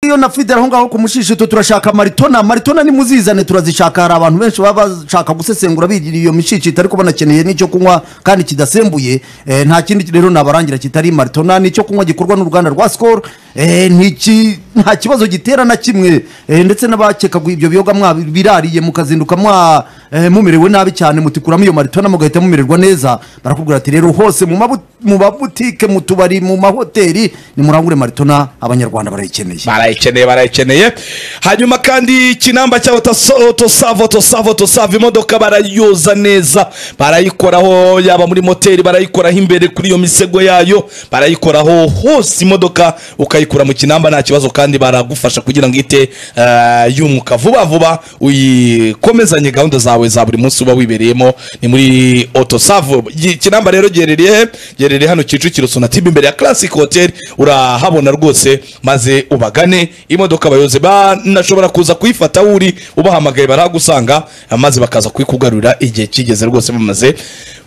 yo na fide aho ngaho ku mushishito turashaka maritona maritona nimuzizane turazishaka hari abantu benshi baba bashaka gusesengura bigira iyo mishishito ariko banakeneye n'icyo kunywa kandi kidasembuye Eh, nta kindi rero nabarangira kitari maritona ni icyo kunywa gikorwa n'uruganda rwa sikoro nta kibazo gitera na kimwe Eh, ndetse n'abakeka gu- ibyo biyoga mwa birariye mukazinduka mwa eh, mumerewe nabi cyane mutikuramo iyo maritona mugahita mumererwa neza barakubwira ati rero hose mu mabu- mu mabutike mu tubari mu mahoteli nimurangure maritona abanyarwanda barayikeneye barayikeneye barayikeneye hanyuma kandi ikinamba cyabo Taso- tosavo tosavo tosavo imodoka barayoza neza barayikoraho yaba muri moteri barayikoraho imbere kuri iyo misego yayo barayikoraho hose imodoka ukayikura mu kinamba nta kibazo kandi baragufasha kugira ngo ite eh, yumuka vuba vuba uyikomezanye gahunda zawe za buri munsi uba wibereyemo ni muri otosavo ikinamba rero giherereye he? giherereye hano kicukiro sonatube imbere ya classic hotel urahabona rwose maze ubagane imodoka abayobozi banashobora kuza kuyifata aho uri ubahamagaye barahagusanga maze bakaza kuyikugarurira igihe kigeze rwose bamaze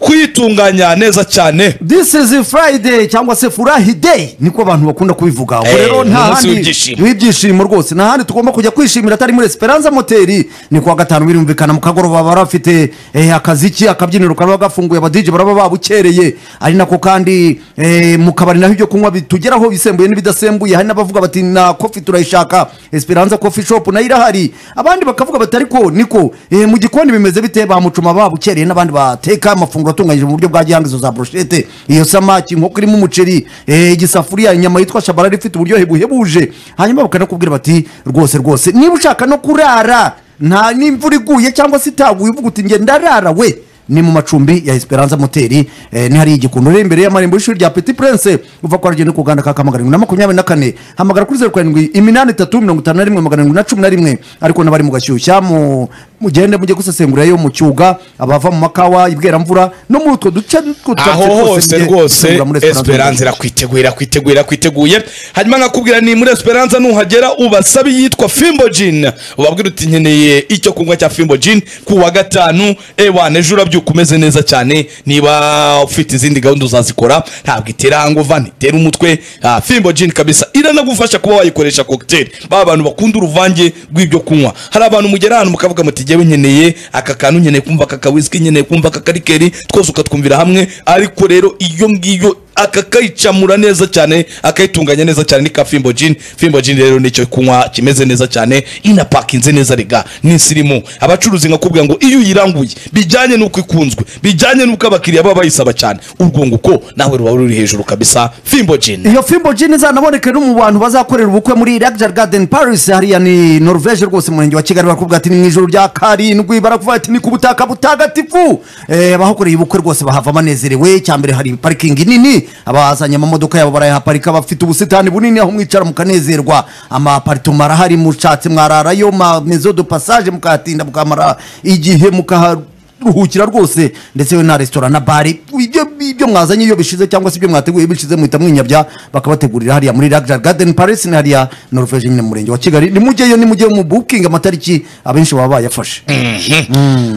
kuyitunganya neza cyane this is friday cyangwa se furahi day niko abantu bakunda kubivuga ubwo Eh, rero ni nta umunsi handi w'ibyishimo. w'ibyishimo rwose nta handi tugomba kujya kwishimira atari muri esperanza moteri ni kuwa gatanu birumvikana mu kagoroba baba bafite eh, akaziki akabyiniro kaba gafunguye abadije baraba babukereye ari nako kandi eh, mu kabari naho ibyo kunywa bitugeraho bisembuye n'ibidasembuye hari n'abavuga bati na kofi turayishaka esperanza kofi shopu nayo irahari abandi bakavuga bati ariko niko eh, mu gikoni bimeze bite ba mucuma babukereye n'abandi bateka amafunguro atunganyije mu buryo bwa gihanga izo za broshete iyo samaki inkoko irimo umuceri eh, igisafuriya inyama yitwa shabarari ifite uburyohe buhebuje hanyuma bakanakubwira bati rwose rwose niba ushaka no kurara nta n'imvura iguye cyangwa se itaguye uvuga uti ngenda ndarara we ni mu macumbi ya esperanza moteri eh, ni hariya igikundo uri imbere y'amarembo y'ishuri rya petit prince uva kwa rugendo ku ganda ka kamagana na makumyabiri na kane hamagara kuri zeru karindwi iminani itatu mirongo itanu na rimwe magana arindwi na cumi na rimwe ariko n'abari mu gashyushya mu- mugende mujye gusesengura yo mu cyuga abava mu makawa ibweramvura no muri utwo duce tw'utwo aho twose hose mujye rwose gusesengura muri esperance irakwiteguye irakwiteguye irakwiteguye hanyuma nkakubwira ni muri esperance nuhagera ubasabe iyitwa fimbo jin ubabwira uti nkeneye icyo kunywa cya fimbo jin ku wa gatanu ewana ejo urabyuka umeze neza cyane niba ufite izindi gahunda uzazikora ntabwo itera nguva ntitera umutwe Ah, fimbo jin kabisa iranagufasha kuba wayikoresha cocktail ba bantu bakunda uruvange rw'ibyo kunywa hari abantu mugera ahantu mukavuga muti jyewe nkeneye aka kantu nkeneye kumva aka kawisiki nkeneye kumva aka karikeri twose ukatwumvira hamwe ariko rero iyo ngiyo aka kayicamura neza cyane akayitunganya neza cyane ni ka fimbo jini fimbo jini rero nicyo kunywa kimeze neza cyane inapakinze neza rega n'isirimu abacuruzi nkakubwira ngo iyo uyiranguye bijyanye n'uko ikunzwe bijyanye n'uko abakiriya baba bayisaba cyane urwunguko nawe ruba ruri hejuru kabisa fimbo jini iyo fimbo jini izanaboneke no mu bantu bazakorera ubukwe muri Luxor Garden Paris hariya ni Norvege rwose mu murenge wa Kigali barakubwira ati ni mu ijoro rya karindwi barakuvuga ati ni ku butaka butagatifu Eh, abahakoreye ubukwe rwose bahava banezerewe cyambere hari parikingi nini abazanye amamodoka yabo barayaparika bafite ubusitani bunini aho mwicara mukanezerwa amaparitoma arahari mushatse mwararayo ma maison de passage mukahatinda mukamara igihe mukaha ruhukira rwose ndetse we na resitora na bari ibyo ibyo mwazanye iyo bishize cyangwa se ibyo mwateguye bishize muhita mwinyabya bakabategurira hariya muri Luxor Garden Paris ni hariya Norvege nyine mu murenge wa Kigali nimujyeyo nimujye mu booking amatariki abenshi baba bayafashe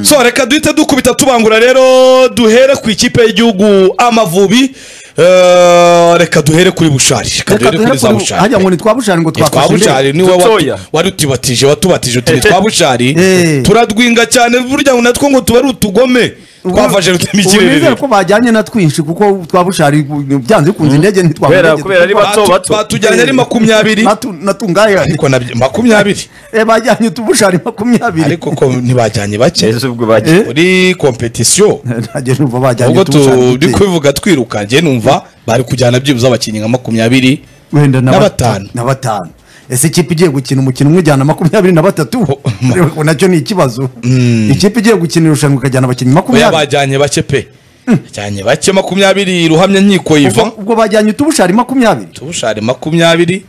so reka duhite dukubita tubangura rero duhere ku ikipe y'igihugu amavubi Eh, reka duhere kuri bushari reka duhere kuri za bushari hajya ngo ni twabushari ngo Ni twa twafashe ndebe. bushari niwe Dutoya. watu- warutibatije watubatije uti ni twa bushari Eh. turadwinga cyane burya ngo natwo ngo tuba ari utugome Ubu- twafashe ubu nizere rutemikirere ko bajyanye na twinshi kuko twabushari byanze bikunze indege Kubera- kubera ari ntitwabujyanye bato bato twatujyanye ari makumyabiri natungaya ariko nabyo makumyabiri bajyanye utubushari makumyabiri ariko ko ntibajyanye bake Ese ubwo bagiye Eh? muri kompetisiyo ntajya numva bajyanye ubwo turi utubushari kubivuga twiruka njye numva bari kujyana byibuze abakinnyi nka makumyabiri wenda na Na bat- batanu. na batanu ese ikipe igiye gukina umukino umwe ujyana makumyabiri na batatu Ariko nacyo ni ikibazo ikipe igiye gukina irushanwa ikajyana abakinnyi oya makumyabiri bajyanye bake pe bajyanye bake makumyabiri ruhamya nkiko yiva Ubwo- ubwo bajyanye utubushari makumyabiri tubushare makumyabiri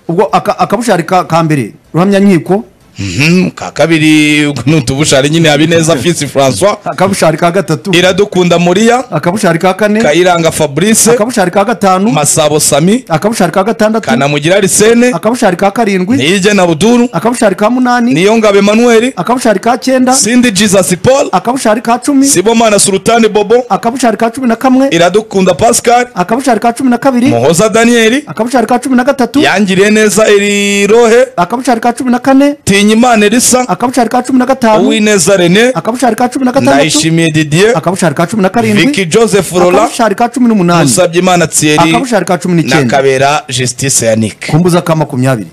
ubwo aka- akabushari ka ka mbere ruhamya nkiko Mhm, ka kabiri nutubushari nyine habineza fisi francois akabushari ka gatatu iradukunda muriya akabushari ka kane kayiranga fabrice akabushari ka gatanu masabo sami akabushari ka gatandatu kanamugira arisene akabushari ka karindwi niyigena abuduru akabushari ka munani niyo ngabo emanuweli akabushari ka cyenda sindi jesus paul akabushari ka cumi sibomana sultani bobo akabushari ka cumi na kamwe iradukunda pascal akabushari ka cumi na kabiri muhoza daniel akabushari ka cumi na gatatu yangiriye neza erirohe akabushari ka cumi na kane tinyimana elisa akabushari ka cumi na gatanu uwineza rene akabushari ka cumi na gatandatu ndayishimiye didier akabushari ka cumi na karindwi viki joseph rola akabushari ka cumi n'umunani musabyimana thierry akabushari ka cumi na n'icyenda kabera justice yannick kumbuza ka makumyabiri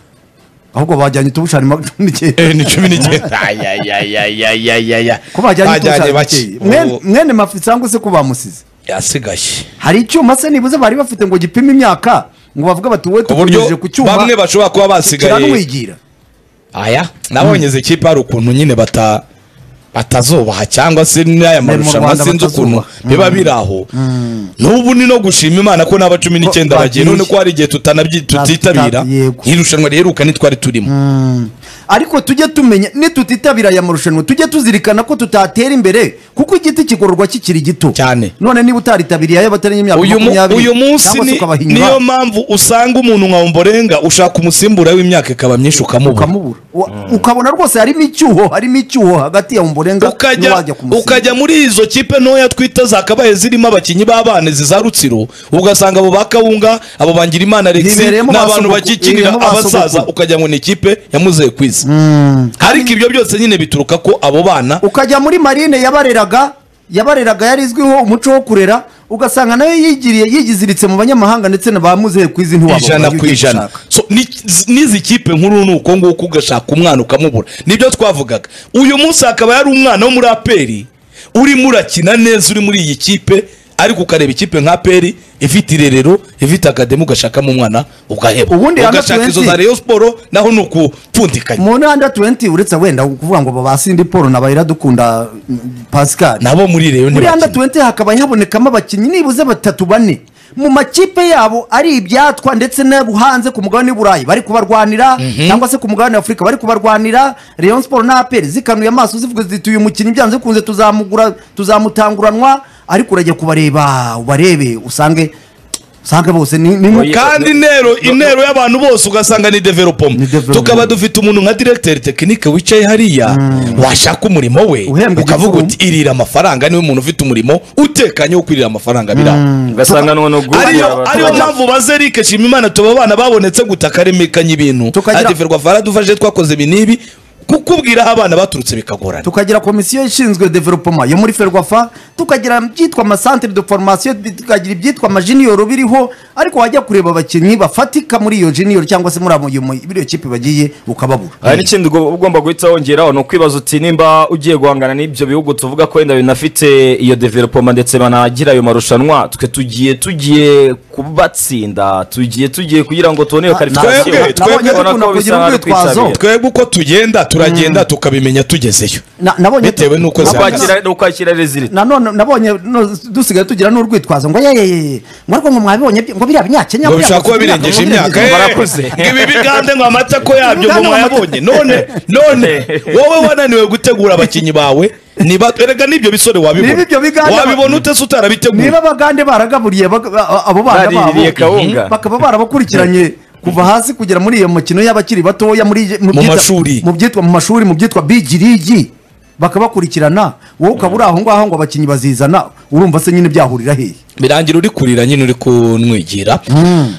ahubwo bajyanye utubushari ma- cumi n'icyenda Eh, ni cumi n'icyenda ayayayayayayaya ko bajyanye utubushari bake bake Mwene- Ubu mwene mafi cyangwa se ko bamusize yasigaye hari icyuma se nibuze bari bafite ngo gipime imyaka ngo bavuge bati wowe ku buryo tukunyujije ku cyuma bamwe bashobora kuba basigaye kiranwigira aya nabonye izi kipe hari ukuntu nyine bata batazubaha cyangwa se n'aya mu marushanwa Rwanda sinzi ukuntu batazubaha. biba biri aho n'ubu ni no gushima imana ko n'aba cumi n'icyenda Ba- bagiye bagiye. none ko hari igihe tutanabyi- tutitabira Yego. nk'irushanwa riheruka ntitwari turimo ariko tujye tumenya nitutitabira aya marushanwa tujye tuzirikana ko tutatera imbere kuko igiti kigororwa kikiri gito Cyane. none niba utaritabiriye ayo batarenye imyaka uyu, mu, makumyabiri uyu munsi cyangwa se ni, ukabahinyura, niyo mpamvu usanga umuntu nka omborenga ushaka umusimbura w'imyaka ikaba myinshi ukamubura ukamubura Wa- ukabona rwose harimo icyuho harimo icyuho hagati ya umborenga ukajya n'uwajya kumusiga. ukajya muri izo kipe ntoya twita zakabaye zirimo abakinnyi b'abana za rutsiro ugasanga abo ba kawunga abo bangira imana alexi Bibereyemo ba n'abantu sogokuru, bakikinira bibereyemo ba abasaza sogokuru. ukagira ngo ni ikipe yamuzeye kwiza ariko ibyo byose nyine bituruka ko abo bana ukajya muri marine yabareraga yabareraga yari izwiho umuco wo kurera ugasanga nayo yigiriye yigiziritse mu banyamahanga ndetse na ba muzehe ku izi ntiwababona ijana iyo ku ugiye ijana gushaka. So, ni- z- n'izi kipe nkuru ni uko nguko ugashaka umwana ukamubura nibyo twavugaga uyu munsi hakaba hari umwana wo muri aperi urimo urakina neza uri muri iyi kipe ariko ukareba ikipe nka aperi ifite irerero ifite akademi ugashakamo umwana ugaheba Ubundi hano ugashaka izo za turenze- reyo siporo naho ni ukupfundikanya mu ntanda tuwenti uretse wenda kuvuga ngo ba sindi paul na bayiradukunda mm, pascal nabo muri reyo muri anda ntibakina tuwenti hakaba habonekamo abakinnyi nibuze batatu bane mu makipe yabo ari ibyatwa ndetse n'abo hanze ku mugabane w'uburayi bari kubarwanira cyangwa se ku mugabane w'afurika bari kubarwanira rayon siporo na aperi zikanuye amaso zivuga ziti uyu mukinnyi byanze bikunze tuzamugura tuzamutanguranwa ariko urajya kubareba ubarebe usange usange bose ni ni mu kandi intero intero y'abantu bose ugasanga ni developoma Ni development. tukaba dufite umuntu nka directeur tekinike wicaye hariya washaka umurimo we Uhembwa ukavuga igicumbi. uti irira amafaranga niwe muntu ufite umurimo utekanye wo kwirira amafaranga biraho ugasanga none ubwo ariyo ariyo mpamvu baze rike shima imana tuba abana babonetse guta karemekanya ibintu Tukagira- adeverwa vara dufashe twakoze ibi n'ibi kukubwira aho abana baturutse bikagorana tukagira komisiyo ishinzwe developoma yo muri ferwafa tukagira ibyitwa amasantere de formation tukagira ibyitwa amajiniyoro biriho ariko wajya kureba abakinnyi bafatika muri iyo jiniyoro cyangwa se muri abo- iyo mu- muri iyo kipe bagiye ukababura hari n'ikindi ugo- ugomba guhita wongeraho ni ukwibaza uti nimba ugiye guhangana n'ibyo bihugu tuvuga ko wenda binafite iyo developoma ndetse banagira ayo marushanwa twe tugiye tugiye kubatsinda tugiye tugiye kugira ngo tubone iyo karifikasiyo twebwe- twebwe Urabona dukunda ko kugira bisa nk'aho ari urwitwazo. ukwisabira. twebwe uko tugenda turagenda tukabimenya tugezeyo Na- nabonye Bitewe n'uko Ni nabonye- zihagaze. ukwakira- ni ukwakira rezilita nanone nabonye no- dusigaye tugira n'urwitwazo ngo yeyeye ngo ariko ngo mwabibonye bye- ngo biriya binyakenya ngo biriya bishobora kuba biriya- birengeje ngo imyaka birengeje- eh. barakuze barakuze. ibi bigande ngo amata ko yabyo ngo Bigande ngo amata. mwayabonye none none wowe wananiwe gutegura abakinnyi bawe niba erega n'ibyo bisore Niba wabibona ibyo bigande- wabibona utese utarabiteguye niba abagande baragaburiye bag- a- abo bana Bariririye babo kawunga. bakaba barabakurikiranye kuva hasi kugera muri iyo mikino y'abakiri batoya muri mu byitwa- mashuri. mu byitwa mu mashuri mu byitwa bigi rigi bakabakurikirana wowe ukaba uri aho ngaho ngo abakinnyi bazizana urumva se nyine byahurira hehe birangira uri kurira nyine uri kunwigira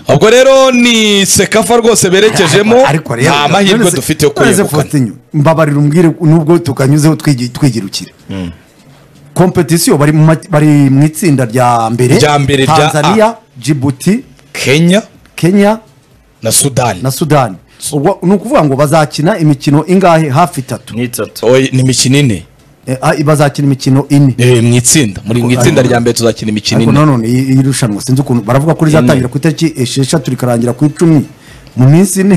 ubwo rero ni sekafa rwose berekejemo Ariko rero- nta mahirwe none se- dufite yo none se kuyegukana Faustin, mbabarira umbwire nubwo tukanyuzeho twigi- twigirukira kompetisiyo bari mu ma- bari mu itsinda rya mbere Rya mbere rya A. tanzania jibuti kenya kenya na sudani na sudani ubwo ni ukuvuga ngo bazakina imikino ingahe hafi itatu ni itatu Oye, ni imikino ine Eh, ah, bazakina imikino ine Eh, mu itsinda muri mu itsinda rya mbere tuzakina imikino ariko ine nanone iyi iyi rushanwa sinzi ukuntu baravuga ko rizatangira ku itariki esheshatu rikarangira ku icumi mu minsi ine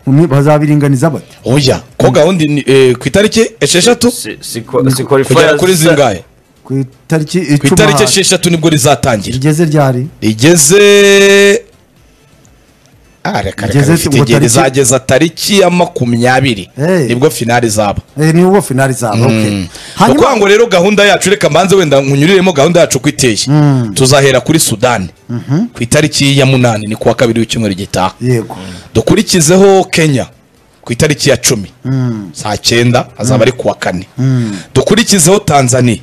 mu mi- bazabiringaniza bati oya ko gahunda ni- eh, ku itariki esheshatu Si- si kwa- si kugera qualifiers- kuri zingahe ku itariki ku itariki icumi esheshatu nibwo rizatangira rigeze ryari rigeze Ah, reka Igeze reka bifite ngo igihe tariki- rizageza tariki ya makumyabiri Hey. nibwo finali zaba Eh, ni ubwo finali zaba okay. ni hanyuma ukuvuga ngo rero gahunda yacu reka mbanze wenda nkunyuriremo gahunda yacu uko iteye tuzahera kuri sudani ku itariki ya munani ni kuwa kabiri w'icyumweru gitaha yego dukurikizeho kenya ku itariki ya cumi saa cyenda hazaba ari kuwa kane dukurikizeho tanzania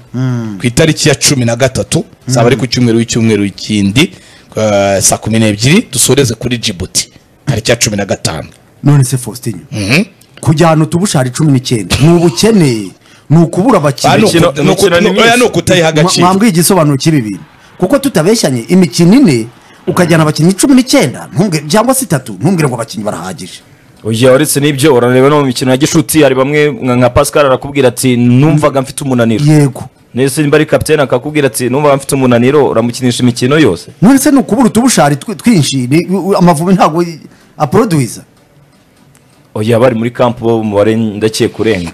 ku itariki ya cumi na gatatu hazaba ari ku cyumweru w'icyumweru kindi eh, saa kumi n'ebyiri dusoreze kuri jibuti tariki ya cumi na gatanu none se faustin kujyana utubushari cumi n'icyenda ni ubukene ni ukubura abakiriya Ah, ni Imikino- uku- ni uku- imikino ni- ni oya, ni myinshi. ukutayiha agaciro mwambwiye igisobanuro cy'ibi bintu kuko tutabeshyanye imikino ine ukajyana abakinnyi cumi n'icyenda ntumbwire- cyangwa se itatu ntumbwire ngo abakinnyi barahagije Oya uretse n'ibyo urareba no mu mikino ya gishuti hari bamwe nka nka Pascal arakubwira ati numvaga mfite umunaniro yego ndetse nimba ari kapitene akakubwira ati numvaga mfite umunaniro uramukinisha imikino yose none se ni ukubura utubushari twi- twinshi ni- u- amavubi ntabwo y- aproduiza oya bari muri kampu bo umubare ndakeka urenga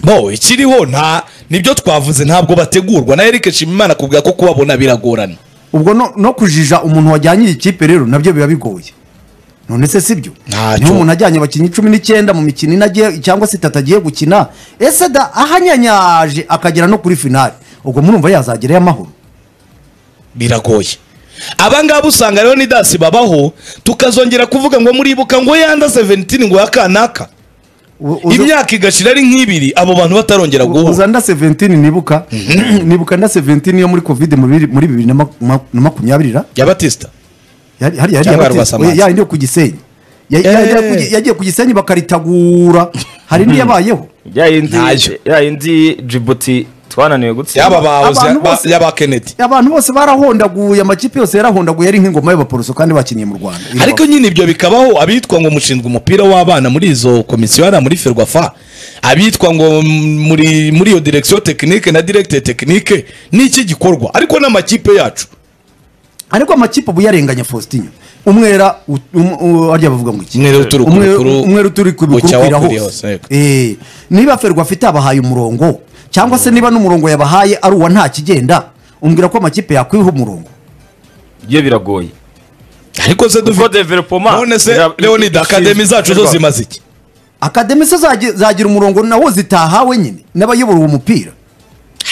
bo ikiriho nta nibyo twavuze ntabwo bategurwa na Eric Nshimiyimana kubwa ko kubabona biragorana ubwo no, no kujija umuntu wajyanye iyi kipe rero nabyo biba bigoye none se sibyo Ntacyo. niba umuntu ajyanye abakinnyi cumi n'icyenda mu mikino ine agiye cyangwa se itatu agiye gukina ese da ahanyanyaje akagera no kuri finali ubwo murumva yazagerayo amahoro biragoye abangaba usanga rero ni dasi babaho tukazongera kuvuga ngo muribuka ngo yanda 17 ngo yakanaka U- uza- imyaka igashira ari nk'ibiri abo bantu batarongera guhura uza nda 17 nibuka nibuka nda 17 yo muri covid muri bibiri- muri bibiri na maku- ma- na makumyabiri ra ya batista Yari- hari- yari Cyangwa yabateye- Rwasamanzi. yayindi yo ku gisenyi Ya- ya- Eh. ya- ku gi- yagiye ku gisenyi bakaritabura hari n'iyabayeho ya yindi Ntayo. ya yindi Djibouti twananiwe gutsinda yaba bahoze Abantu bose- yaba kennedy abantu bose barahondaguye amakipe yose yarahondaguye ari nk'ingoma y'abaporoso kandi bakinye mu rwanda ariko nyine ibyo bikabaho abitwa ngo mushinzwe umupira w'abana muri izo komisiyo hariya muri ferwafa abitwa ngo muri muri iyo direkisiyo tekinike na diregite tekinike ni iki gikorwa ariko n'amakipe yacu ariko amakipe ubu yarenganya faustin umwera ut- um- u- harya bavuga ngo iki Umwera uturuka Umwe- ibukuru- umwera uturuka ibukuru bucya kwira wakwiriye hose. hose, yego. Eh, niba ferwa afite abahaye umurongo cyangwa se niba n'umurongo yabahaye ari uwa nta kigenda umbwira ko amakipe yakwiha umurongo yo biragoye ariko se kuko dufite developoma none se leonide akademi zacu zo zimaze iki akademi se zagi- zagira umurongo nawo zitahawe nyine n'abayobora uwo mupira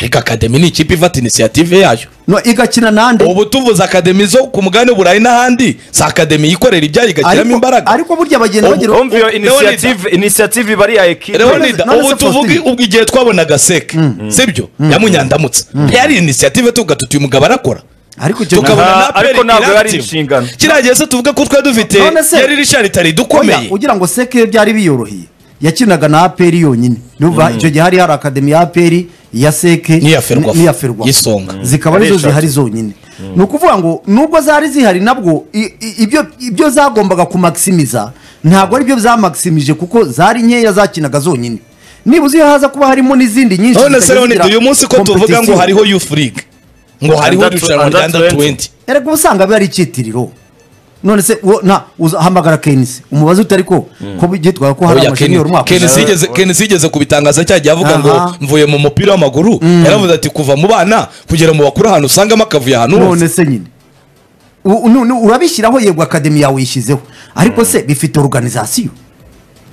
ariko akademi ni ikipe ifata inisiyative yayo no igakina nande ubu tuvuze akademi zo ku mugabane burayi n'ahandi si akademi yikorera ibyayo igashyiramo Ariko- imbaraga ariko burya bagenda Ubu- bagira umva iyo Leonida. inisiyative inisiyative iba ari iya ekipe leonida none se ubu tuvuge Faustin. ubwo igihe twabonaga seke sibyo yamunyandamutse yari inisiyative tuvuga tuti uyu mugabo arakora ariko icyo tukabona Aha, na ariko peri ntabwo yari active. inshingano. kiriya gihe se tuvuge ko twari dufite None se- yari rishari tari Oya, dukomeye ugira ngo seke byari biyoroheye yakinaga na aperi yonyine numva icyo gihe hari hari akademi ya aperi iya seke N'iya Ferwafa. n'iya Ferwafa. Y'isonga. zikaba Ari arizo eshatu. zihari zonyine ni ukuvuga ngo nubwo zari zihari nabwo i- i- ibyo ibyo zagombaga kumakisimiza ntabwo ari byo zamakisimije kuko zari nkeya zakinaga zonyine nibuze iyo haza kuba harimo n'izindi nyinshi none se zitajya leonide zigira uyu munsi ko tuvuga ngo competition. hariho youth league ngo hariho Under- irushanwa rya under under 20. 20 erega usanga biba ari icyitiriro none se wo- nta uza- hamagara kenisi umubaze utari ko ko byitwaga ko hari Oya, amasheniyeri Ken- umwaka Kenisi ushize. yigeze- Kenisi yigeze kubitangaza cya gihe avuga ngo Aha. mvuye mu mupira w'amaguru yaravuze ati kuva mu bana kugera mu bakuru ahantu usangamo akavuye ahantu hose none se nyine U- nu- nu- urabishyiraho yego akademi yawe uyishyizeho ariko se bifite organizasiyo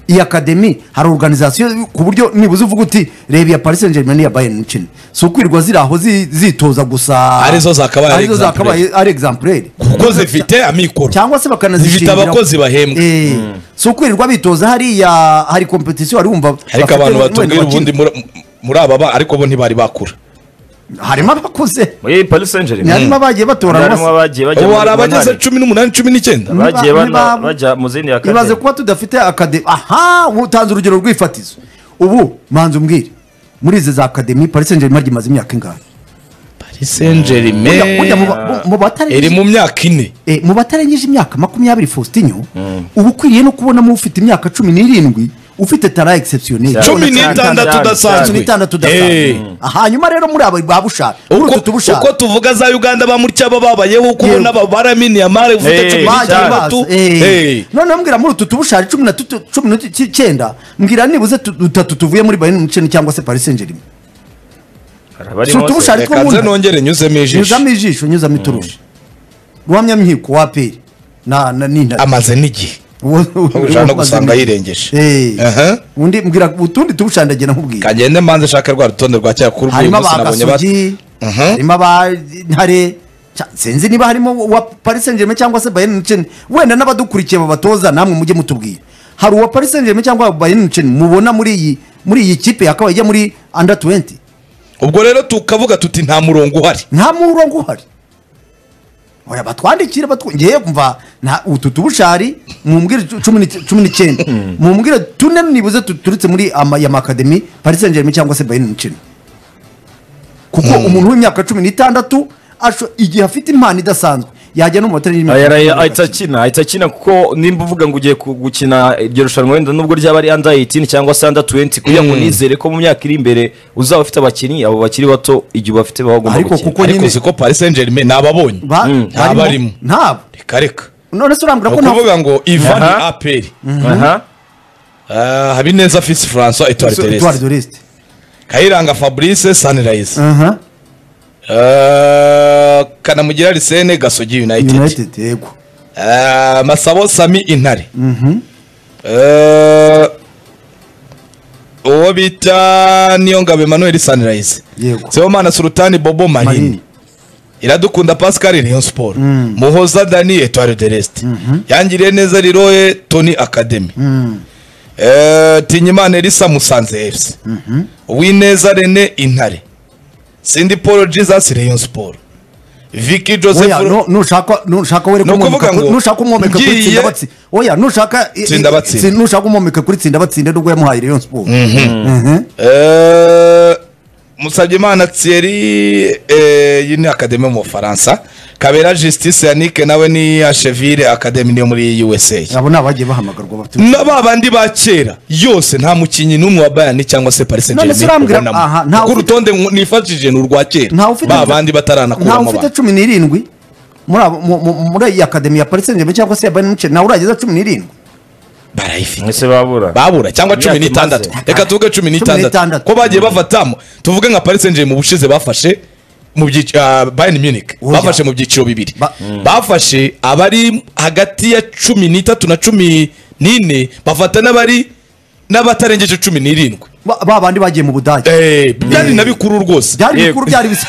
iyi akademi hari organizasiyo ku buryo nibuze uvuga uti reba iya paris saint germain n'iya bayern mukino si ukwirirwa ziri aho zi- zitoza gusa Arizo zakabaye ari arizo zakabaye ari exemplaire kuko zifite amikoro cyangwa se bakanazishingira Zifite abakozi bahembwa. Eh, si ukwirirwa bitoza hariya hari competition wari wumva ariko bafite abantu wenda batubwira bakina. ubundi muri- muri aba ba- ariko bo ntibari bakura harimo abakuze muri Paris Saint Germain harimo abagiye batorana harimo abagiye bajya ubu muri hari abageze munani. cumi n'umunani cumi n'icyenda Niba- bagiye bana- niba- bajya mu zindi ya ibaze kademi kuba tudafite akademi aha utanze urugero rw'ifatizo ubu manzi umbwire muri izi za akademi paris saint germain imaze imyaka ingahe paris saint Burya- burya mu germain ba- mu- mu iri batarengeje- mu myaka ine eh, mu batarengeje imyaka makumyabiri faustinho uba ukwiriye no kubonamo ufite imyaka cumi n'irindwi ufite tara exceptionnel Cyane. cumi n'itandatu Cyane. cumi udasanzwe n'itandatu Eh. udasanzwe hanyuma rero muri aba ba bushaka muri Uko- utu tubushaka uko tuvuga za uganda ba mutya baba babayeho uko Yego. ubona aba baramini yamare ufite Eh, cumi bagiye n'itandatu baza, eh. Eh. noneho mbwira muri utu tubushari cumi na tutu- cumi n'icyenda mbwira nibuze tu- dutatu tuvuye muri bayern munchen cyangwa se paris saint germain Hari abarimo Si utubusha se. ariko reka nze nkunda. nongere nyuzemo ijisho nyuzamo ijisho nyuzamo iturusha ruhamyamihigo wa aperi na na n'intare amaze n'igihe ushaka no gusanga yirengeje Aha. undi mbwira utundi turushandagira nkubwira kagende mbanze nshaka rwa rutonde rwa kera kuri uyu harimo munsi nabonye bat- abagasogi Mhm. harimo abantare Cya- sinzi niba harimo uwa paris saint germain cyangwa se bayern munchen wenda n'abadukurikiye babatoza namwe mujye mutubwira hari uwa paris saint germain cyangwa bayern munchen mubona muri iyi muri iyi kipe yakabaye ijya muri under 20 ubwo rero tukavuga tuti nta murongo uhari nta murongo uhari oya batwandikire batw- ngewe mva nta utu tubushari mumbwire cu- cumi n'ic- cumi n'icyenda mumbwire tune nibuze tuturutse muri ama- ya makademi paris saint germain cyangwa se bayern munchen kuko umuntu w'imyaka cumi n'itandatu asho- igihe afite impano idasanzwe yajya no mu matara y'imyaka Ayara- ahita makumyabiri akina ahita akina kuko nimba uvuga ngo ugiye ku- gukina iryo rushanwa wenda nubwo ryaba ari under 18 cyangwa se under 20 kugira ngo nizere ko mu myaka iri imbere uzaba ufite abakinnyi abo bakiri bato igihe ubafite baba bagomba Ariko gukina kuko ariko nyine- siko paris saint germain nababonye na- ba- nta barimo- barimo. ntabo reka reka none se urambwira ni ko nta ukuvuga ngo ivan Aha. aperi aha habineza fils françois etoile Etoile terese de l'Est. kayiranga fabrice sunrise Aha, Eh, kanamugira lisene gasogi united united yego Eh, masabo sami intare Eh, uwo bita niyo ngabo emmanuel sunrise Yego. sibomana sultani bobo manini manini iradukunda pascal niyo siporo muhoza dani etoile de reste yangiriye neza riroye tony academy Eh, tinyimana elisa musanze fc uwineza rene intare sindi paul jesus rayon sport viki oya joseph nu- nushaka nushaka were Ni ukuvuga kumwomeka ku- ngo nushaka umwomeka kuri ngiye- tsinda batsi oya nushaka i- i- Tsinda Batsinda. tsi- nushaka umwomeka kuri tsinda batsinda nubwo yamuhaye Rayon Sport Mhm. Eh, musabyimana thierry eh, yini academy yo mu bufaransa kabera justice yannick nawe ni asheville academy niyo muri usa abo ni abagiye bahamagarwa bafite na ba bandi ba kera yose nta mukinnyi n'umwe wa bayani cyangwa se paris saint None se urambwira- germain aha, ubonamo ntawe kuko ufite- urutonde mu- nifashije ni urwa ntawe kera ufite ba bandi ntawe bataranakuramo ufite abantu cumi n'irindwi muri abo- mu- mu- muri iyi akademi ya paris saint germain cyangwa se ya bayern munchen nawe urageza cumi n'irindwi barayifite mwese babura babura cyangwa cumi Imyaka n'itandatu imaze. reka tuvuge cumi n'itandatu n'itandatu. ko bagiye bafatamo tuvuge nka paris saint germain mu bushize bafashe mu byiciro bayern munich Burya. bafashe mu byiciro bibiri Ba- bafashe abari hagati ya cumi n'itatu na cumi n'ine bafata n'abari n'abatarengeje cumi n'irindwi Ba- ba bandi bagiye mu budage Eh, byari na bikuru rwose byari Yego. bikuru byari bisa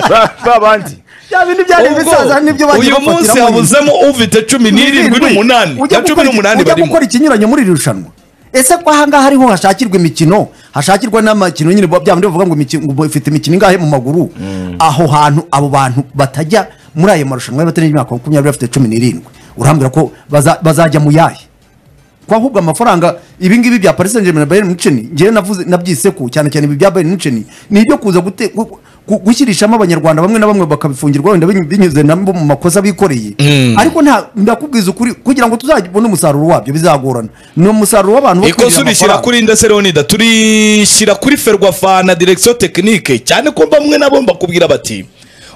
Ba- babandi bya bintu byari Ubwo, bisaza nibyo bagiye uyu munsi bafatiramo nyine. habuzemo ufite cumi n'irindwi n'umunani ujya na cumi gukora iki- n'umunani ujya barimo gukora ikinyuranye muri iri rushanwa ese ko ahangaha ariho hashakirwa imikino hashakirwa n'amakino nyine bya bindi bavuga ngo imikino- ngo ifite imikino ingahe mu maguru aho hantu abo bantu batajya muri ayo marushanwa y'abatari imyaka makumyabiri bafite cumi n'irindwi urambwira ko baza- bazajya mu yahe ko ahubwo amafaranga ibingibi bya paris saint germain na bayern munchen njyewe navuze nabyise ko cyane cyane ibi bya bayern munchen ni ibyo kuza gute- gu- gu- gushyirishamo abanyarwanda bamwe na bamwe bakabifungirwa wenda binyu- binyuze nabo mu makosa bikoreye ariko nta ndakubwiza ukuri kugira ngo tuzabone umusaruro wabyo bizagorana ni umusarusaruro w'abantu bo ikosa kwinjira ubishyira amafaranga. kuri indase leonida turishyira kuri ferwafa na direkisiyo tekinike cyane ko bamwe nabo bakubwira bati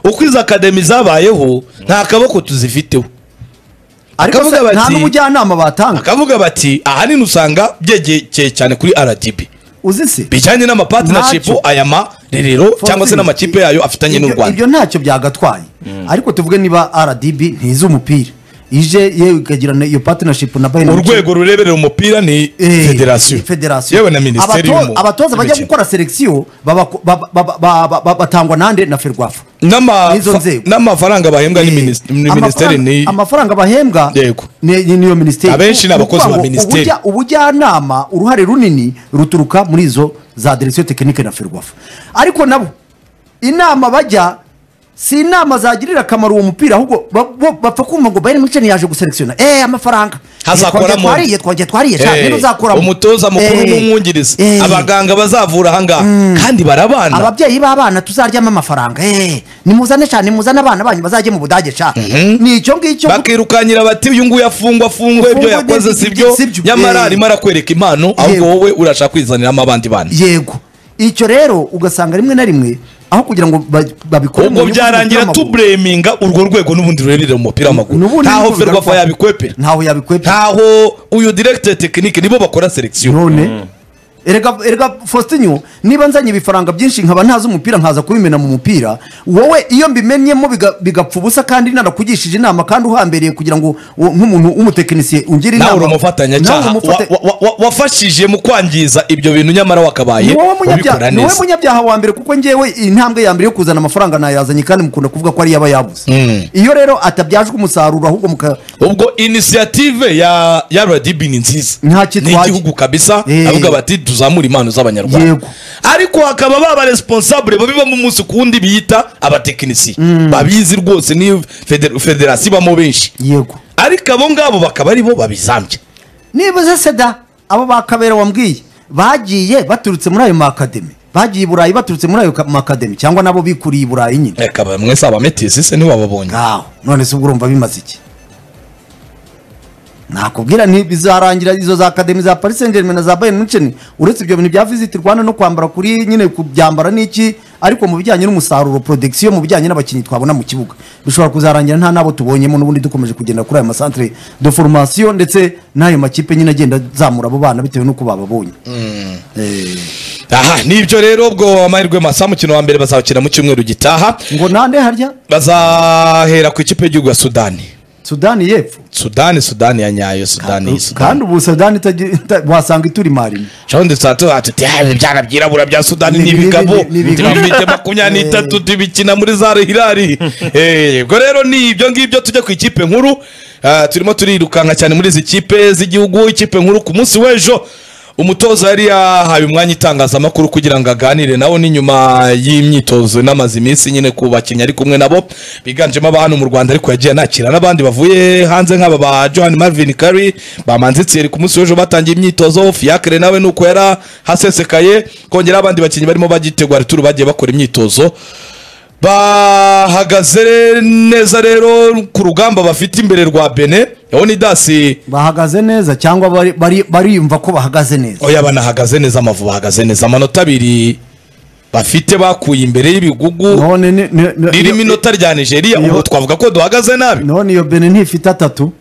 uko izo akademi zabayeho nta kaboko tuzifiteho ariko bakavuga se nta bati- n'ubujyanama batanga bakavuga bati ahanini usanga byegekeye cyane kuri rdb uzi se bijyanye n'amapatinashipu Ntacyo. aya marerero Fozi, cyangwa se n'amakipe yayo afitanye n'u ibyo- rwanda ibyo ntacyo byagatwaye ariko tuvuge niba rdb ntiz'umupira ije yewe ikagirana iyo partnership na bayern Munchen. urwego rureberera umupira ni Eh, federasiyo federasiyo. yewe na minisiteri Abato- y'umu- abatoza bajya y'imikino. gukora selekisiyo baba- ba- ba- ba- ba- ba- ba- batangwa nande na ferwafa N'ama- n'izo fa- nzego. n'amafaranga bahembwa ni Eh, minis- ni minisiteri amafaranga- ni amafaranga bahembwa Yego. ni- ni- niyo minisiteri Abenshi ni abakozi ba minisiteri. ubujya- ubujyanama uruhare runini ruturuka muri izo za direkisiyo tekinike na ferwafa ariko nabo inama bajya si inama zagirira akamaro uwo mupira ahubwo ba- bo- bapfa kumva ngo bayern munchen yaje guselekisiona eh amafaranga Hazakoramo. Eh, twariye twariye twariye cyane Eh, rero uzakoramo umutoza mukuru Eh, n'umwungirizi eh. abaganga bazavura ahangaha kandi barabana ababyeyi b'abana tuzaryamo amafaranga eh, nimuzane cyane nimuzane abana banyu bazajye mu budage ca ni icyo ngicyo bakirukankira bati uyu nguyu afungwa afungwa ibyo Afungwa yakoze ibyo- sibyo sibyo. nyamara Eh. arimo arakwereka impano Yego. ahubwo wowe urashaka kwizaniramo abandi bana yego icyo rero ugasanga rimwe na rimwe aho kugira ngo ba- babikore mu ubwo nyungu z'umupira byarangira w'amaguru. tubureminga urwo rwego n'ubundi rureberera umupira w'amaguru N'ubundi ntaho n'ubundi ferwafa bigaruka- yabikwepera ntaho yabikwepera ntaho uyu direkiteri tekinike nibo bakora selekisiyo none erega erega Faustinho niba nzanye ibifaranga byinshi nkaba ntazi umupira nkaza kubimena mu mupira wowe iyo mbimenyemo biga- bigapfa ubusa kandi narakugishije inama kandi uhambereye kugira ngo wo- nk'umuntu w'umutekinisiye ungire inama nawe uri umufatanyacyaha Nawe uri umufata- wa- wa- wa- wafashije mu kwangiza ibyo bintu nyamara ni wakabaye wowe munyabyaha ubikora ni wowe neza munyabyaha wa mbere kuko ngewe intambwe ya mbere yo kuzana amafaranga nayazanye kandi mukunda kuvuga ko ariyo aba yabuze iyo rero atabyajwe umusaruro ahubwo muka ubwo inisiyative ya ya rdb ni nziza Nta kitwaye. n'igihugu kabisa Eh. avuga bati tuzamure impano z'abanyarwanda Yego. ariko hakaba baba responsable babiba mu munsi ku wundi biyita abatekinisiye babizi rwose ni feder- federasiyo ibamo benshi yego ariko abo ngabo bakaba ari bo babizambye nibuze seda abo ba kabera wambwiye bagiye baturutse muri ayo makademi bagiye i burayi baturutse muri ayo ka- makademi cyangwa nabo bikuriye i burayi nyine reka ba- mwese abametisi se ntiwababonye ngaho none se ubwo urumva bimaze iki nakubwira nti bizarangira izo za akademi za paris saint germain na za bayern munchen uretse ibyo bintu bya visit rwanda no kwambara kuri nyine kubyambara n'iki ariko mu bijyanye n'umusaruro production mu bijyanye n'abakinnyi twabona mu kibuga bishobora kuzarangira nta n'abo tubonyemo n'ubundi dukomeje kugenda kuri ayo masantere de formation ndetse n'ayo makipe nyine agenda zamura abo bana bitewe n'uko bababonye Eh, aha nibyo rero ubwo amahirwe masa umukino wa mbere bazawukina mu cyumweru gitaha ngo nande harya bazahera ku ikipe y'igihugu ya sudani sudani y'epfo sudani sudani ya nyayo sudani kandi ubu sudani itagira- ita- wasanga ituri marimo cawundi sato atuti ibyana byirabura bya sudani ni Ni- ni- ibigabo ni- ni- ni- ntibite makumyabiri n'itatu tubikina muri zare hirari ubwo rero ni ibyo ngibyo tujya ku ikipe nkuru Ah, turimo turirukanka cyane muri izi kipe z'igihugu ikipe nkuru ku munsi w'ejo umutoza yari yahaye umwanya itangazamakuru kugira ngo aganire nabo ni nyuma y'imyitozo n'amaze iminsi nyine ku bakinnyi ari kumwe nabo biganjemo aba hano mu rwanda ariko yagiye anakira n'abandi bavuye hanze nk'aba ba johan marvin kari bamanze itseri ku munsi w'ejo batangiye imyitozo fiacre nawe nuko yari hasesekaye kongera abandi bakinnyi barimo bagitegura ituru bagiye bakora imyitozo bahagaze neza rero ku rugamba bafite imbere rwa bene onidasi bahagaze neza cyangwa bari- bari- bariyumva ko bahagaze neza oya banahagaze neza amavu bahagaze neza amanota abiri bafite bakuye imbere y'ibigugu none ni- ni- ni- iyo- ririmo inota rya nigeria iyo- ubu twavuga ko duhagaze nabi none iyo bene ntifite atatu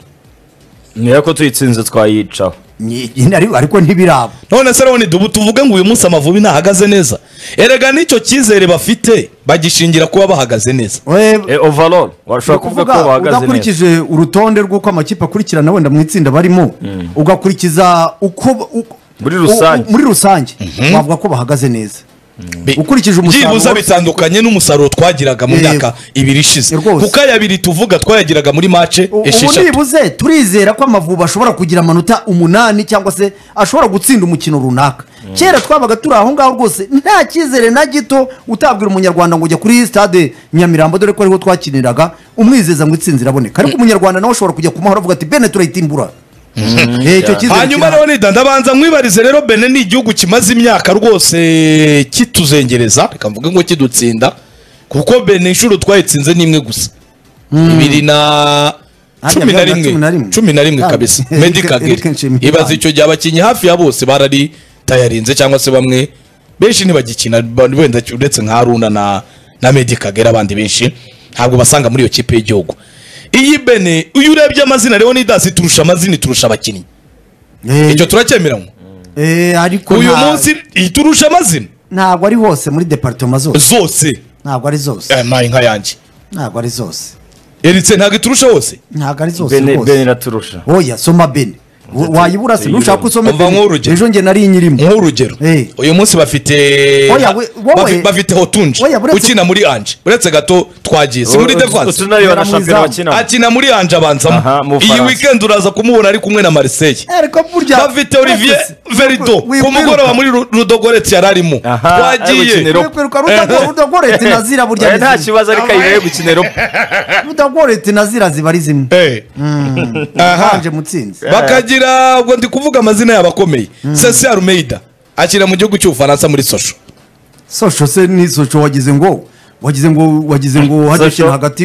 niyo ko tuyitsinze twayicaho ni- ni- ariko- ariko ntibiraba none se rero dubu tuvuge ngo uyu munsi amavubi ntahagaze neza erega n'icyo cyizere bafite bagishingira kuba bahagaze neza We- Eh, overall ni washobora kuvuga ukuvuga, ko bahagaze neza udakurikije urutonde rw'uko amakipe akurikirana wenda mu itsinda barimo ugakurikiza uko u- Muri rusange. u- muri rusange wavuga ko bahagaze neza Bi- Ukurikije umusaruro byibuze wose. bitandukanye n'umusaruro twagiraga mu Yego. myaka ibiri ishize Rwose. kuko aya abiri tuvuga twayagiraga muri mace U- ubu esheshatu nibuze turizera ko amavubi ashobora kugira amanota umunani cyangwa se ashobora gutsinda umukino runaka kera twabaga turi aho ngaho rwose nta cyizere na gito utabwira umunyarwanda ngo ujya kuri stade nyamirambo dore ko ariho twakiniraga umwizeza ngo itsinzi iraboneka ariko umunyarwanda nawe ashobora kujya ku mahoro avuga ati bene turayitimbura Eh, icyo cyizere hanyuma kirahari. rero nida ndabanza mwibarize rero bene ni igihugu kimaze imyaka rwose kituzengereza reka mvuge ngo kidutsinda kuko bene inshuro twayitsinze ni imwe gusa bibiri na Hariya cumi na byabaga cumi na rimwe rimwe. cumi na rimwe Ah, kabisa Eric- Meddie Eric Kagere Nshimiyimana. ibaza icyo gihe abakinnyi hafi ya bose barari tayarinze cyangwa se bamwe benshi ntibagikina ba- wenda uretse nka haruna na na Meddie Kagere abandi benshi ntabwo basanga muri iyo kipe y'igihugu iyi bene uyu urebye amazina leonidas turusha amazina iturusha abakinnyi Eh, icyo turacyemeranywa eh, ariko uyu nta- munsi iturusha amazina ntabwo ari hose muri departoma zose zose ntabwo ari zose Eh, nayi nka yanjye ntabwo ari zose eritse ntabwo iturusha hose ntabwo ari zose bene rwose bene iraturusha oya soma bene W- wayibura se ntushaka ko usoma Umva nk'urugero. ejo njye nari inyirimo nk'urugero Eh. uyu munsi bafite Oya, we- wowe- bafi- bafite hotunji Oya, uretse- ukina muri anje uretse gato twagiye si muri defense utunareba na Yari mu shampiyona izamu. bakina akina muri anje Aha, abanzamo mu iyi Bufaransa. weekend uraza kumubona ari kumwe na Marseille ariko burya bafite Olivier Verido ku mugoroba muri Ru- Rudogorets yari arimo Aha, twagiye abakinira- kwiruka rudagoretse na zira burya Eh, ni nta zimwe. kibazo ariko ayirewe gukina eropa rudagoretse na zira ziba ari zimwe Eh. Aha. hanje mutsinzi bakagira ubwo ndi kuvuga amazina yabo akomeye cc armeida akina mu gihugu cy'ubufaransa muri sosho sosho se ni sosho wagize ngo wagize ngo wagize ngo hajya Sosho. ikintu hagati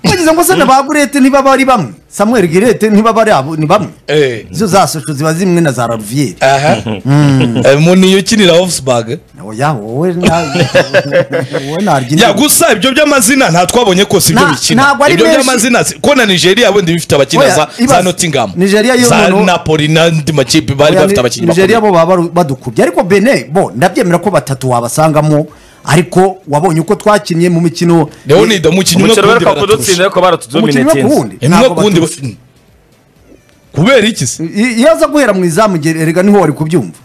wagize ngo se na bagurete niba bari bamwe samuel girete ntibaba ari abo ni bamwe Eh. izo za sosho ziba zimwe na za raviyeri aha Eh, mu niyo ukinira hofusibage oya wowe na wowe narya ya indimu. gusa ibyo by'amazina nta twabonye kose ibyo Na- bikina ntabwo ari ibyo benshi. by'amazina si- ko na nigeria bundi bifite abakina Oya, za za ibaze. notingamu Nigeria yo za umuntu- napoli n'andi makipe bari bafite abakinnyi nigeria bo bakomeye baba badukubye ariko bene bo ndabyemera ko batatu wabasangamo ariko wabonye uko twakinnye mu mikino leonide umukinnyi umwe umukino ku wundi beruka kudutsinda baraturusha ariko baratudomine umukinnyi umwe ku wundi umwe ntabwo ku wundi batutsi. ba- kubera iki se I- iyo aza guhera mu izamu ge- erega niho wari kubyumva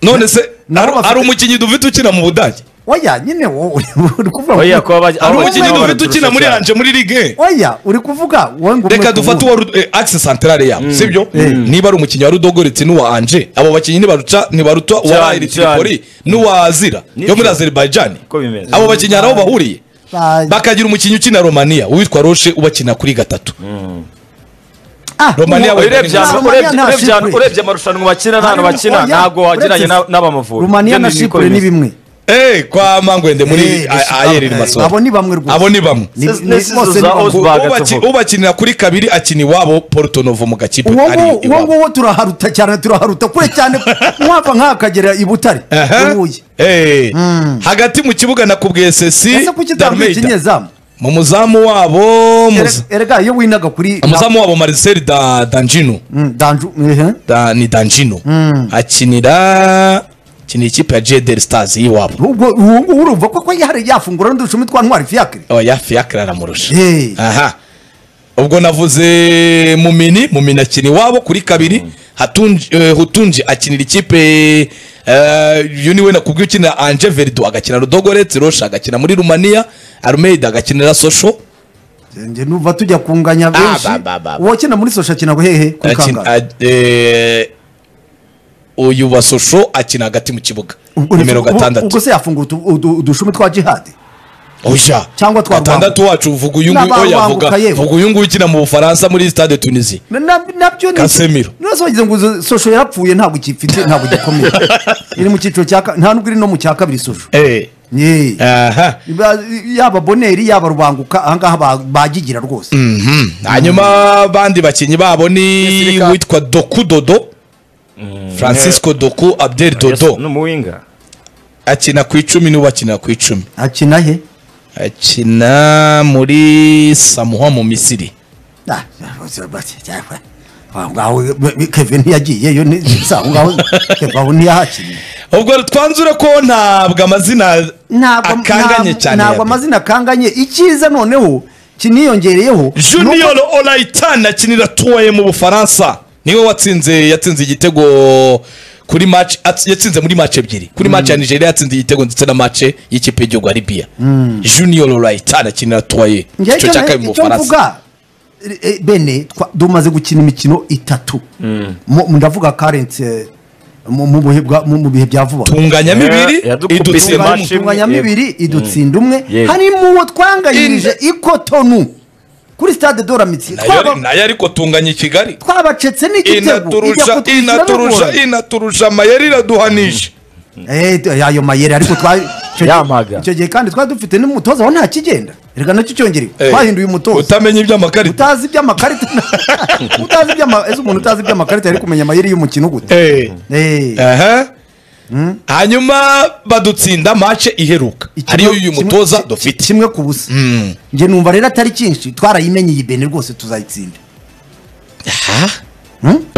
none se nabo hari- hari bafite- umukinnyi dufite ukina mu budage oya nyine wowe uri kuvuga ngo- oya kuba bajya hari aho umukinnyi bakina dufite ukina muri cyane. anje muri ligue oya uri kuvuga wowe ngo reka umwe ku dufate wundi. uwa akise santarare yabo sibyo niba ari umukinnyi wa rudogo uretse n'uwa anje abo bakinnyi ntibaruca ntibaruta uwa Cyane, ayiri cyane. tiripoli n'uwa zira Nibyo. yo muri azerbaijani Uko bimeze. abo bakinnyi hari aho bahuriye Ba- bakagira umukinnyi ukina romania uwitwa roshe ubakina kuri gatatu Ah, Romania uwo- we- urebye Nta ahantu- Romania urebye- nta urebye ahantu- Cypre. urebye amarushanwa bakina n'ahantu Harimo- bakina oya, ntabwo wageranye uretse- na- n'abamavubi rumaniya Ibyo na ni uko shipure ni bimeze. bimwe eee kwa mangwende muri Eh, A- ayeri ni abo masohoro ni bamwe rwose abo ni bamwe Ni- Se- ni- nesizo bose ni za bamwe. Osborne. Ubaki- Bagatse vuba. ubakinira kuri kabiri akina iwabo portonovo mu gakipe uwo ari nguwo- uwo iwabo nguwo turaharuta cyane turaharuta kure cyane mwava nk'akagera i butare i Aha. Huye. Eh. hagati mu kibuga nakubwiye sesi ese kuki utambaye Darmeida. ikinyezamu mu muzamu wabo muza- Ere- erega iyo winaga kuri umuzamu wabo marcel da danjino Mm, danju ehe. da, ni danjino akinira akinira ikipe ya jedel stars y'iwabo ubwo uwo nguwo urumva koko yari yafungura n'uducumi twa ntwari fiyakire oya fiakre aramurusha Eh. aha ubwo navuze mumini mumini akina iwabo kuri kabiri Hatunji- eh, hutunji akinira ikipe eh, uyu niwe nakubwiye ukinira anje verdo agakina rudogoretse rosha agakina muri rumaniya arumeida agakinira sosho njye numva tujya kunganya benshi ba, ba, ba, ba. uwakina muri sosha akina ngo hehe kuri Akina- kangahe a- eh, uyu wa sosho akina hagati mu kibuga Ubwo- nimero ubwo- ubwo gatandatu se yafungura utu- udu- udushumi twa jihadi oya Cyangwa twa gatandatu wacu vuga uyu nguyu N'aba oya Rwanguka vuga yewe. vuga uyu nguyu ukina mu bufaransa muri stade tunisi Na- na- nabyo ni Casemiro. nose wagize ngo izo sosho yarapfuye ntabwo gifite ntabwo gikomeye iri mu cyiciro cya ka- nta nubwo iri no mu cya kabiri sosho Ye. aha Ba- yaba boneri yaba rubanguka ahangaha ba- bagigira rwose Mhm. hanyuma abandi bakinnyi babo ni Gisirikare. witwa doku dodo francisco doku abdel Yes, dodo ni umuwinga akina ku icumi niwe akinira ku icumi akina he akina muri samuha mu misiri Ah, bose bati, cyangwa- aho ngaho kevin ntiyagiyeyo ni- si aho ngaho Kevin aho ntiyahakiniye ubwo twanzure ko ntabwo amazina ntabwo akanganye ntabwo- cyane ntabwo yabyo. amazina akanganye icyiza noneho kiniyongereyeho junior olaitani akinira tuwaye mu bufaransa niwe watsinze yatsinze igitego kuri match ats- yatsinze muri match ebyiri kuri match ya nigeria yatsinze igitego ndetse na match y'ikipe y'igihugu ya libya junior olaitani akinira tuwaye Njye icyo cya kabiri mu icyo bufaransa mvuga e- e, bene twa- dumaze gukina imikino itatu Mu- ndavuga karensi mu mu bihe bwa- mu- mu bihe bya vuba tunganya bibiri Eh, yadukubise idutsinda match. umwe. tunganya imwe, mibiri idutsinda umwe Yego. harimo uwo twanganyirije ikotonu kuri stade de la Amitié. Nayo ari- Twaba- nayo ariko tunganya i kigali twabacetse n'igitego ijya inaturusha kutugira inaturusha n'ubundi. inaturusha amayeri iraduhanisha Eh, t- ayo mayeri ariko twa- icyo gihe- Yampaga. icyo gihe kandi twari dufite n'umutoza aho nta kigenda reka nacyo cyongerewe Eh, twahinduye umutoza utamenya iby'amakarita utazi iby'amakarita utazi iby'ama- ese umuntu utazi iby'amakarita yari kumenya amayeri y'umukino gute Eh. Eh, Aha. hanyuma badutsinda mace iheruka ikigo- ariyo y'uyu kimwe- mutoza ki- dufite kimwe ku busa njye numva rero atari cyinshi twarayimenyeye bene rwose tuzayitsinda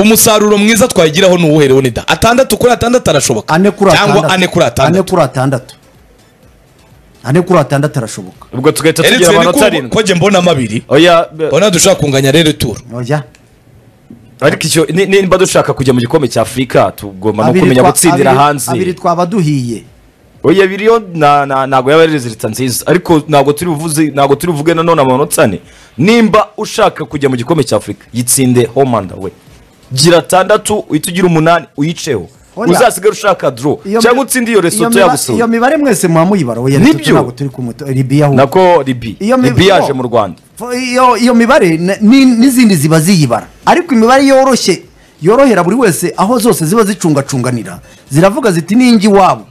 umusaruro mwiza twayigiraho ni uwuhe rero nida atandatu kuri atandatu arashoboka ane kuri cyangwa ane kuri ane atandatu kuri atandatu ane kuri atandatu arashoboka ubwo tugahita tugira Eretse ni amanota ko- arindwi ko jye mbona amabiri oya be- ubona dushaka kunganya rero ituro oya ariko icyo ni- niba dushaka kujya mu gikombe cya afurika tugomba no kumenya twa- gutsindira abiri- hanze abiri twaba duhiye oya abiri yo na- na- ntabwo yaba ari rezilita nziza ariko ntabwo turi buvuze ntabwo turi buvuge nanone amanota ane nimba ushaka kujya mu gikombe cya afurika yitsinde homanda we gira atandatu uhita ugira umunani uyiceho Oya. uzasigare ushaka doro Iyo cyangwa mi- utsinde iyo iyo resoto miba- yagusuye iyo mibare mwese muba muyibara oya Nibyo. resoto ntabwo turi kumuto ribiya ahubwo nako ribi Iyo mi- ribi yaje no. mu rwanda Fo- iyo iyo mibare na- ni- n'izindi ziba ziyibara ariko imibare yoroshye yorohera buri wese aho zose ziba zicungacunganira ziravuga ziti n'ingi iwabo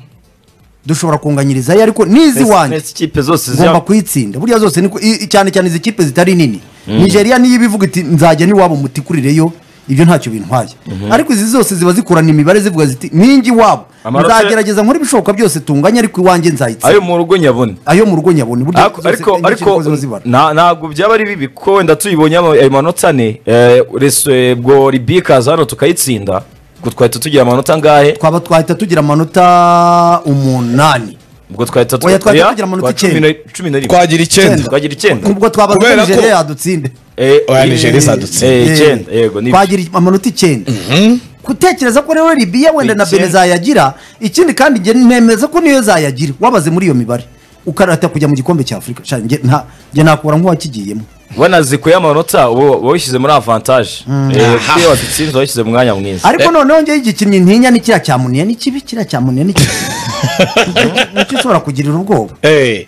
dushobora kunganyiriza ye ariko n'izi Mbese- wanjye mbese ikipe zose ngomba ziba kuyitsinda buriya zose ni ko- i- i- cyane cyane izi kipe zitari nini nigeria niyo ibivuga iti nzajya n'iwabo mutikurireyo ibyo ntacyo bintwaye ariko izi zose ziba zikorana imibare zivuga ziti ninjye iwabo Amanota- nzagerageza nkora ibishoboka byose tunganya ariko iwanjye ayo nzayitsinda mu rugo nyabona ayo mu rugo nyabona uburyo Ariko- zose ariko inyinshi ariko ziba zibara. na- ntabwo byaba ari bibi kuko wenda tuyibonye ama- ayo manota ane eh, rese ubwo ribikaza hano tukayitsinda ubwo twahita tugira amanota angahe twaba twahita tugira amanota umunani ubwo twahita tu- Oya, twahita oya, tugira amanota twa cumi icyenda. na- cumi na rimwe twagira icyenda twagira icyenda ubwo twabaza ko Kubera ko- nigeria yadutsinde Eh, Oya, eh, Nigeria izadutsinda. eh, Eh, icyenda yego ni twagira amanota icyenda gutekereza ko rero libiya wenda na Icyenda. bene zayagira ikindi kandi njye nemeza ko niyo zayagira wabaze muri iyo mibare ukarata kujya mu gikombe cya afurika Sha, njye nta- njye nakora nk'uwakigiyemo wanazikuye amanota ubu wishyize muri avantaje iyo wadutsinze washyize mu mwanya mwiza ariko noneho njyewe igikinnyi ntinya ni kiriya cya muniya ni kibi kiriya cya muniya ni kibi nicyo ushobora kugirira ubwoba Eh,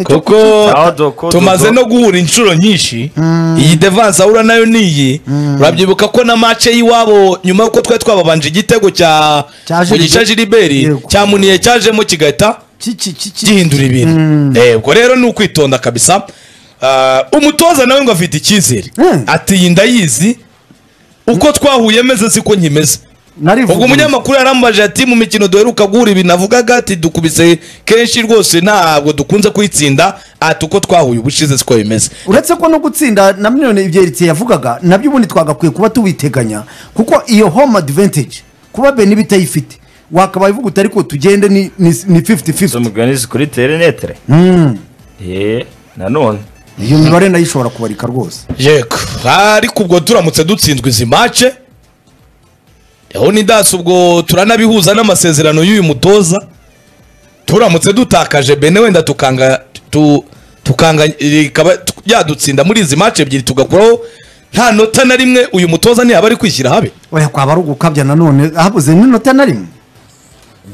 kuko Aho doko, tumaze dodo. no guhura inshuro nyinshi iyi devanse ahura nayo niyi urabyibuka ko na mace y'iwabo nyuma y'uko twari twababanje igitego cya Cya mu gice Gilbert. jiriberi Yego. cyamuniye cyajemo kigahita Ki- ki- ki- ki- gihindura ibintu Eh, ubwo rero ni ukwitonda kabisa Ah, umutoza nawe ngo afite icyizere Mm. ati iyi ndayizi uko twahuye meze siko nkimeze narivuguruye. ubwo umunyamakuru yarambaje ati mu mikino duheruka guhura ibi navugaga ati dukubise kenshi rwose ntabwo dukunze kuyitsinda ati uko twahuye ubushize siko bimeze uretse ko no gutsinda na miliyoni ibyeritse yavugaga nabyo ubundi twagakwiye kuba tubiteganya kuko iyo home advantage kuba beni bitayifite wakabaye uvuga uti ariko tugende ni ni- ni 50-50 z'umugani kuri terenetere Eh, nanone iyo mibare nayo ishobora kubarika rwose yego ariko ubwo turamutse dutsinzwe izi mace aho ni dasi ubwo turanabihuza n'amasezerano y'uyu mutoza turamutse dutakaje bene wenda tukanga tu, tukanga rikaba tu- yadutsinda muri izi mace ebyiri tugakuraho nta nota na rimwe uyu mutoza ntiyaba ari kwishyira habe oya kwaba ari ugukabya nanone habuze n'inota na rimwe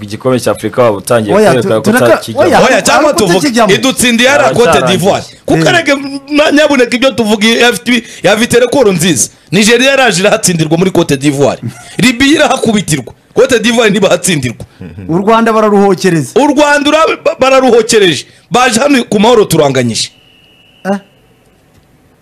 igikombe cya afurika waba utangiye Oya, kwereka ko tu- tureka- utakijyamo oya. oya cyangwa ariko tuvuga utakijyamo. idutsindiye ara Cyararangiye. cote d'ivoire kuko Eh. arege na- nyabuneka ibyo tuvuga iyi FTP ya viterekoro nziza nigeria yaraje irahatsindirwa muri cote d'ivoire libiya irahakubitirwa cote d'ivoire ntibahatsindirwa u rwanda bararuhokereza u rwanda ura- ba- bararuhokereje baje hano ku mahoro turanganyije Eh?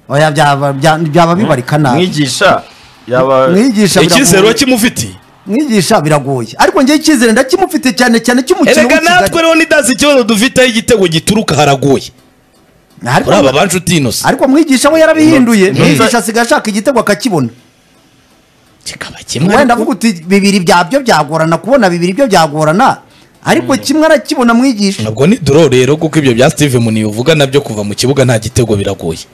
oya byaba bya- byaba bibarika nabi mwigisha yaba mwigisha icyizere biragoye urakimufitiye mwigisha biragoye ariko njye icyizere ndakimufite cyane cyane cy'umukino erega natwe rero nidazi ikibazo dufiteho igitego gituruka haragoye ariko muri aba bancuti inosi ariko mwigisha we yarabihinduye Inota- mwigisha asigaye ashaka igitego akakibona kikaba kimwe wenda ariko avuga uti bibiri byabyo byagorana kubona bibiri byo byagorana ariko kimwe arakibona mwigisha ntabwo ni doro rero kuko ibyo bya steve muniyo uvuga nabyo kuva mu kibuga nta gitego biragoye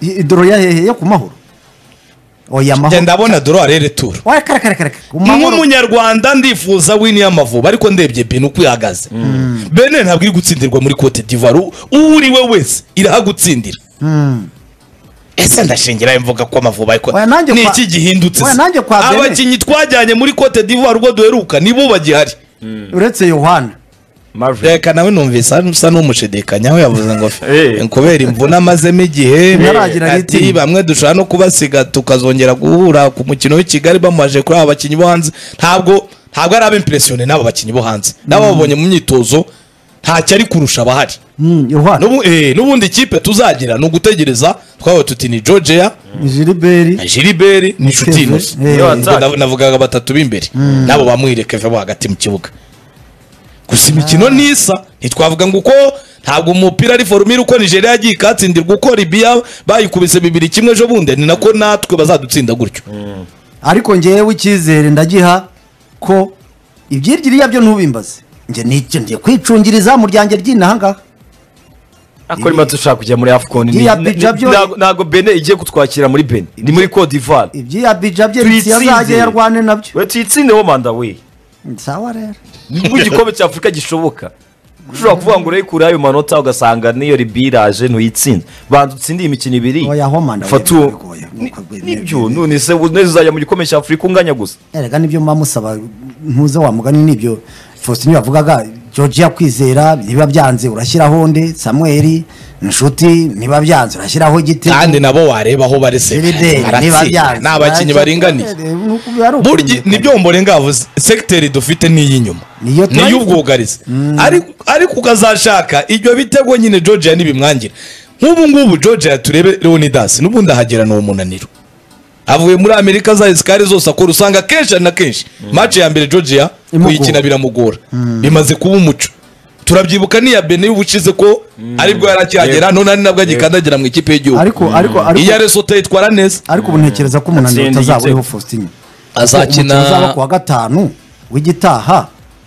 I- idoro ya hehe yo ku mahoro oya Njye amahoro ndabona dorari returo oya kare kare kare ku mahoro nk'umunyarwanda ndifuza wini y'amavubi ariko ndebye bene uko ihagaze bene ntabwo iri gutsindirwa muri cote d'ivoire U- uwuri we wese irahagutsindira ese ndashingirayo mvuga ko amavubi ariko Oya, nanjye ni kwa- iki gihindutse Oya, nanjye kwa Benin. abakinnyi twajyanye muri cote d'ivoire ubwo duheruka nibo bagihari uretse yohana Marvin reka nawe numvise usa n'umushidikanya aho yavuze ngo Eh. kubera imvune amazemo igihe Ntaragira ati ritini. bamwe dushobora no kubasiga tukazongera guhura ku mukino w'i kigali bamuhaje kuri aba bakinnyi bo hanze ntabwo ntabwo ari abimpresiyone n'aba bakinnyi bo hanze nabo babonye mu myitozo ntacyo ari kurusha abahari Mm, yohana N'ubu- eh, n'ubundi ikipe tuzagira ni ugutegereza twabaye tuti ni georgia jiliberi na gilibert ni inshuti Kevin, inoze eh. Ubwo nav- navugaga batatu b'imbere nabo bamwireke vuba hagati mu kibuga gusa imikino n'isa ntitwavuga ngo uko ntabwo umupira ari forumire uko nigeria yagiye ikatsindirwa uko libiya bayikubise bibiri kimwe ejo bundi ni nako natwe bazadutsinda gutyo ariko ngewe icyizere ndagiha ko ibyiririya byo ntubimbaze njye nicyo ngiye kwicungira izamu ryanjye ry'inahangaha ako rima dushaka kujya muri afcon ni- Iriya ni- bija byo- ntago- ntago bene igiye kutwakira muri bene ni muri cote d'ivoire iby'iya bija bye Tuyitsinde. azajya yarwane nabyo we tuyitsindeho manda we sawa rero nibwo igikombe cya afurika gishoboka ushobora kuvuga ngo urayikure ayo manota ugasanga n'iyo libiya iraje ntuyitsinze banza utsindiye imikino ibiri Oya, aho manda we fatu biragoye. Ni- nibyo none se neza uzajya mu gikombe cya afurika unganya gusa erega nibyo muba musaba ntuze wa mugani nibyo faustin yavugaga georgia kwizera niba byanze urashyiraho nde samuel inshuti niba byanze urashyiraho igiti kandi nabo wareba aho barese niba baratsinda byanze ni abakinnyi baringaniye burya nibyo mbora yavuze segiteri dufite ni iy'inyuma Niyo ni turayifu- iy'ubwugarizi ariko ukazashaka ibyo bitego nyine georgia ntibimwangira nk'ubu ngubu george turebe leonidas n'ubundi ahagera ni umunaniro avuye muri amerika zayo zikari zose akora usanga kenshi na kenshi match ya mbere georgia Imugora. kuyikina biramugora bimaze kuba umuco turabyibuka n'iya bene ubushize ko aribwo yari akihagera none ari nabwo agikandagira mu ikipe y'igihugu ariko ariko iya ariko resote yitwara neza ariko ubu ntekereza ko umunaniro Atsinda utazaba igitego. uriho faustin azakina Umukino uzaba ku wa gatanu w'igitaha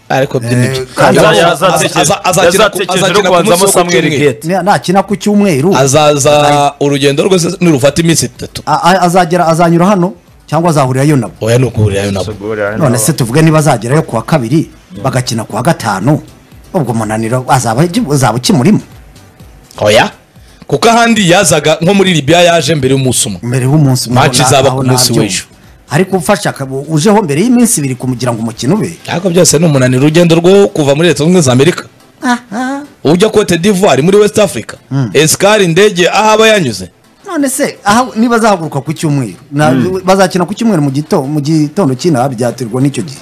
ariko Eh, byinibyo kandi Azajya- aza- azatekereza- aza- azakina ku- yazatekereje no azakina ku kubanzamo munsi wo Samuel kucyumweru. Gete. ni- nakina ku cyumweru azaza urugendo rwose nirufata iminsi itatu a- a- azagera azanyura hano cyangwa azahurirayo nabo oya ni ukuhurirayo nabo none se tuvuge niba azagerayo ku wa kabiri bagakina ku wa gatanu ubwo umunaniro azaba uzaba ukimurimo oya kuko ahandi yazaga nko muri libya yaje mbere y'umunsi umwe mbere y'umunsi umwe Match runaka, izaba aho ku munsi nabyumva. w'ejo. ariko ufasha akaba- ujeho mbere y'iminsi ibiri kugira ngo umukino ube ariko byose ni umunaniro urugendo rwo kuva muri leta zunze ubumwe za amerika aha ujya cote d'ivoire muri west africa esikari indege aho aba yanyuze none se aha niba azahaguruka ku cyumweru na- bazakina ku cyumweru mu gitondo mu gitondo cy'inaha byaterwa n'icyo gihe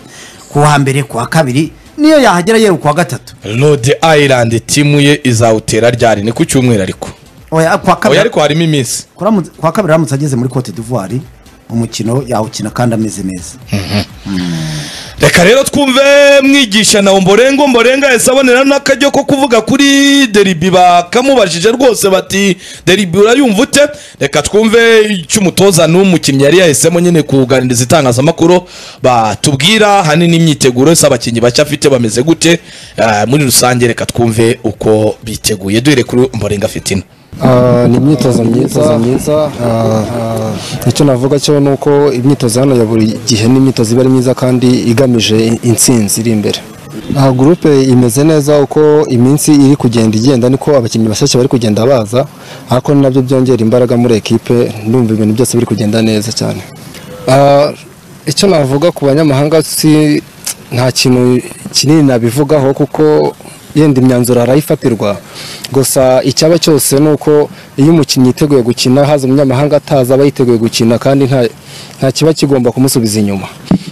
ku wa mbere ku wa kabiri niyo yahagera yera ku wa gatatu rode ayirandi timu ye izawutera ryari ni ku cyumweru ariko oya ku wa oya kabiri ariko harimo iminsi kuramutse- ku wa kabiri aramutse ageze muri cote d'ivoire umukino yawukina kandi ameze neza reka rero twumve mwigisha nawe mborengo mborenga yahise abonera n'akajyo ko kuvuga kuri deribi bakamubajije rwose bati deribi urayumva ute reka twumve icyo umutoza n'umukinnyi yari yahisemo nyine kuganiriza itangazamakuru batubwira hanini imyiteguro ese abakinnyi bashya afite bameze gute Ah, muri rusange reka twumve uko biteguye duhere kuri mborenga fitina Ah, ni imyitozo myiza myiza Ah, ah, icyo navuga cyo ni uko imyitozo hano ya buri gihe ni imyitozo iba ari myiza kandi igamije intsinzi iri imbere aha gurupe imeze neza uko iminsi iri kugenda igenda niko abakinnyi bashyashya bari kugenda baza ariko ni nabyo byongera imbaraga muri ekipe ndumva ibintu byose biri kugenda neza cyane Ah, icyo navuga ku banyamahanga si nta kintu kinini nabivugaho kuko yenda imyanzuro harayifatirwa gusa icyaba cyose ni uko iyo umukinnyi yiteguye gukina haza umunyamahanga ataza aba yiteguye gukina kandi nta nta kiba kigomba kumusubiza inyuma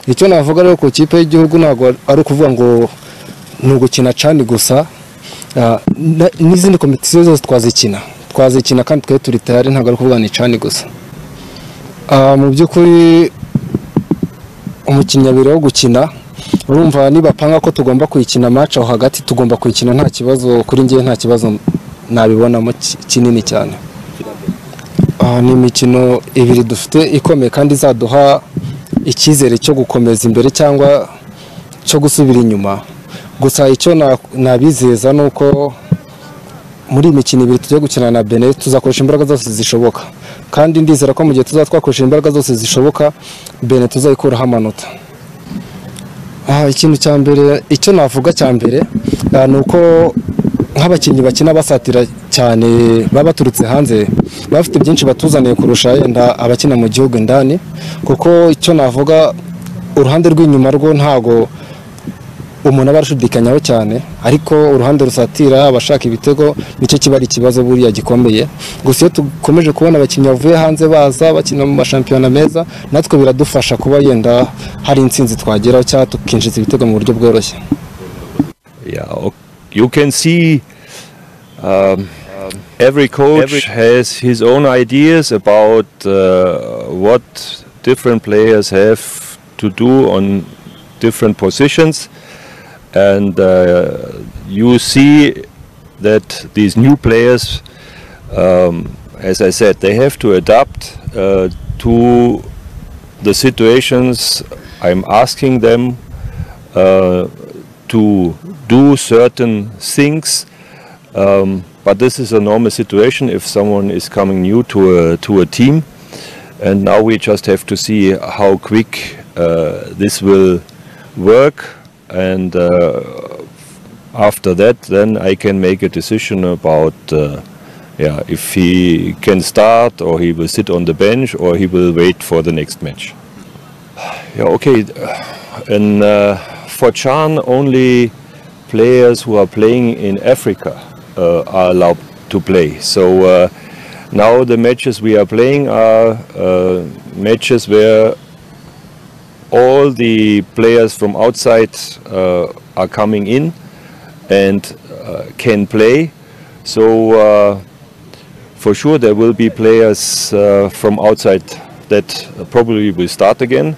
icyo navuga rero ku ikipe y'igihugu ntabwo ari ukuvuga ngo ni ugukina cani gusa Ah, na- n'izindi kompetisiyo zose twazikina twazikina kandi twari turi tayari ntabwo ari ukuvuga ni cani gusa Ah, mu by'ukuri umukinnyi abiri wo gukina urumva nibapanga ko tugomba kuyikina match aho hagati tugomba kuyikina nta kibazo kuri njyewe nta kibazo nabibonamo ki- kinini cyane Ah, ni imikino ibiri dufite ikomeye kandi izaduha icyizere cyo gukomeza imbere cyangwa cyo gusubira inyuma gusa icyo na- nabizeza ni uko muri iyi mikino ibiri tujya gukina na bene tuzakoresha imbaraga zose zishoboka kandi ndizera ko mu gihe tuzaba twakoresha imbaraga zose zishoboka bene tuzayikuraho amanota aha ikintu cya mbere icyo navuga cya mbere ah, ni uko nk'abakinnyi bakina basatira cyane baba baturutse hanze baba bafite byinshi batuzaniye kurusha yenda abakina mu gihugu indani kuko icyo navuga uruhande rw'inyuma rwo ntago umuntu aba arashidikanyaho cyane ariko uruhande rusatira abashaka ibitego nicyo kiba ari ikibazo buriya gikomeye gusa iyo dukomeje kubona abakinnyi bavuye hanze baza bakina mu mashampiyona meza natwe biradufasha kuba yenda hari intsinzi twageraho cyangwa tukinjiza ibitego mu buryo bworoshye yeah o- you can see um, every coach has his own ideas about uh, what different players have to do on different positions and uh, you see that these new players um, as i said they have to adapt uh, to the situations i'm asking them uh, to do certain things. Um, but this is a normal situation if someone is coming new to a, to a team. And now we just have to see how quick uh, this will work. And uh, after that, then I can make a decision about uh, yeah, if he can start or he will sit on the bench or he will wait for the next match. Yeah, okay. And uh, for Chan, only players who are playing in Africa uh, are allowed to play. So uh, now the matches we are playing are uh, matches where all the players from outside uh, are coming in and uh, can play. So uh, for sure there will be players uh, from outside that probably will start again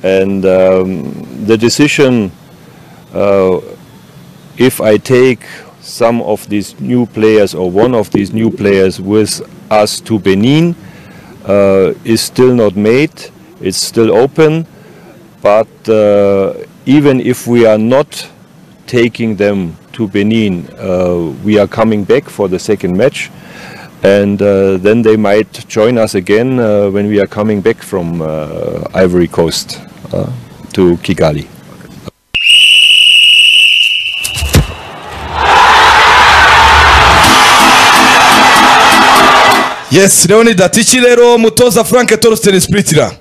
and um, the decision uh, if i take some of these new players or one of these new players with us to benin uh, is still not made it's still open but uh, even if we are not taking them to benin uh, we are coming back for the second match and uh, then they might join us again uh, when we are coming back from uh, Ivory Coast uh, to Kigali. yes rero ni dati iki rero mutoza frank torsten spiritira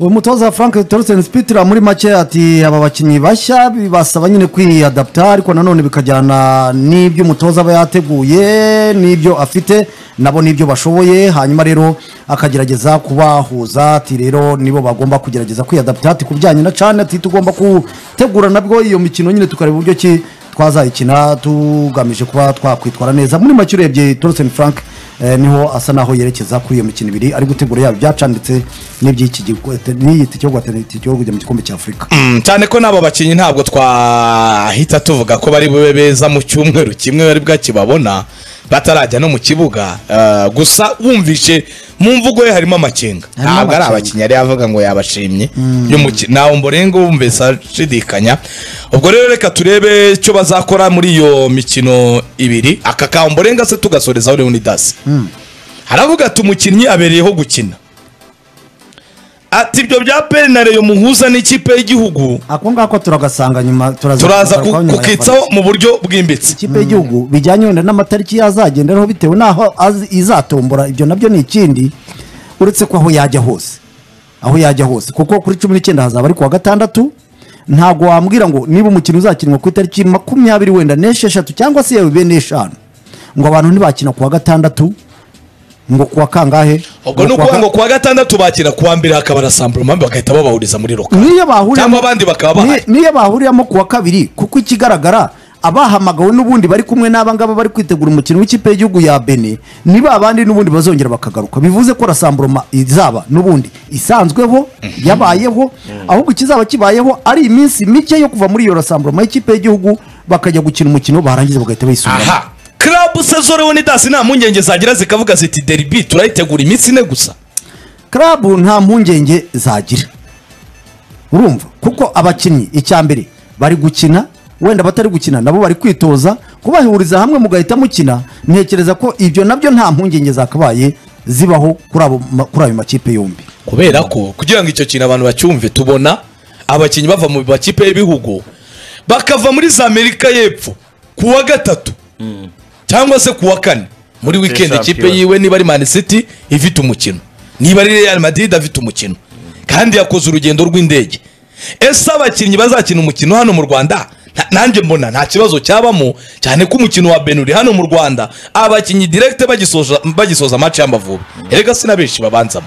uwo mutoza frank torsten spitira muri make ati aba bakinnyi bashya basaba nyine kwiyadaputa ariko nanone bikajyana n'ibyo umutoza aba yateguye n'ibyo afite nabo n'ibyo bashoboye hanyuma rero akagerageza kubahuza ati rero nibo bagomba kugerageza kwiyadaputa ati ku bijyanye na cane ati tugomba gutegura nabwo iyo mikino nyine tukareba uburyo ki twazayikina tugamije kuba twakwitwara neza muri make urebye torsten frank eh, niho asa naho yerekeza kuri iyo mikino ibiri ari gutegura yaba ibyacana ndetse n'iby'iki gihugu- te- n'iyiti cyo guhatana iki gihugu kujya mu gikombe cya afurika Mm, cyane ko n'abo bakinnyi ntabwo twahita tuvuga ko bari bube beza mu cyumweru kimwe bari bwakibabona batarajya no mu kibuga Ah, gusa wumvishe mu mvugo ye harimo amakenga Harimo ntabwo ari amakenga. abakinnyi yari yavuga ngo yabashimye y'umuki- ntawe mborengo wumvise ashidikanya ubwo rero reka turebe icyo bazakora muri iyo mikino ibiri aka ka mborenga se tugasorezaho leonidas haravuga ati umukinnyi abereyeho gukina ati ibyo bya penare yo muhuza n'ikipe y'igihugu ako ngako turagasanga nyuma turaza turaza kugarukaho nyuma ya kukitsaho mu buryo bwimbitse ikipe y'igihugu bijyanye wenda n'amatariki yazagenderaho bitewe n'aho az- izatombora ibyo nabyo ni ikindi uretse ko aho yajya hose aho yajya hose kuko kuri cumi n'icyenda hazaba ari kuwa gatandatu ntabwo wambwira ngo niba umukino uzakinwa ku itariki makumyabiri wenda n'esheshatu cyangwa se yewe bene eshanu ngo abantu ntibakina kuwa gatandatu ngo kuwa kangahe ubwo Ngo ni kuwa ukuvuga ka- ngo kuwa gatandatu bakira kuwa mbere hakaba na samburamambi bagahita babahuriza muri roka niyo bahuriramo Cyangwa abandi bakaba bahari. ni- niyo bahuriramo kuwa kabiri kuko ikigaragara abahamagawe n'ubundi bari kumwe n'aba ngaba bari kwitegura umukino w'ikipe y'igihugu ya bene ni ba bandi n'ubundi bazongera bakagaruka bivuze ko rasamburoma izaba n'ubundi isanzweho yabayeho ahubwo ikizaba kibayeho ari iminsi mike yo kuva muri iyo rasamburoma y'ikipe y'igihugu bakajya gukina umukino barangiza bagahita bayisubira aha club saison leonidas nta mpungenge zagira zikavuga ziti deribi turayitegura iminsi ine gusa club nta mpungenge zagira urumva kuko abakinnyi icya mbere bari gukina wenda batari gukina nabo bari kwitoza kubahuriza hamwe mugahita mukina ntekereza ko ibyo nabyo nta mpungenge zakabaye zibaho kuri abo ma- kuri ayo makipe yombi kubera ko kugira ngo icyo kintu abantu bacyumve tubona abakinnyi bava mu makipe y'ibihugu bakava muri za amerika y'epfo ku wa gatatu cyangwa se ku wa kane muri wikendi ikipe Shampiyona. yiwe niba ari man city ifite umukino niba ari real madrid afite umukino kandi yakoze urugendo rw'indege ese abakinnyi bazakina umukino hano mu rwanda nta- nanjye mbona nta kibazo cyabamo cyane ko umukino wa benuri hano mu rwanda abakinnyi direkite bagisoza bagisoza match y'amavubi erega sinabenshi babanzamo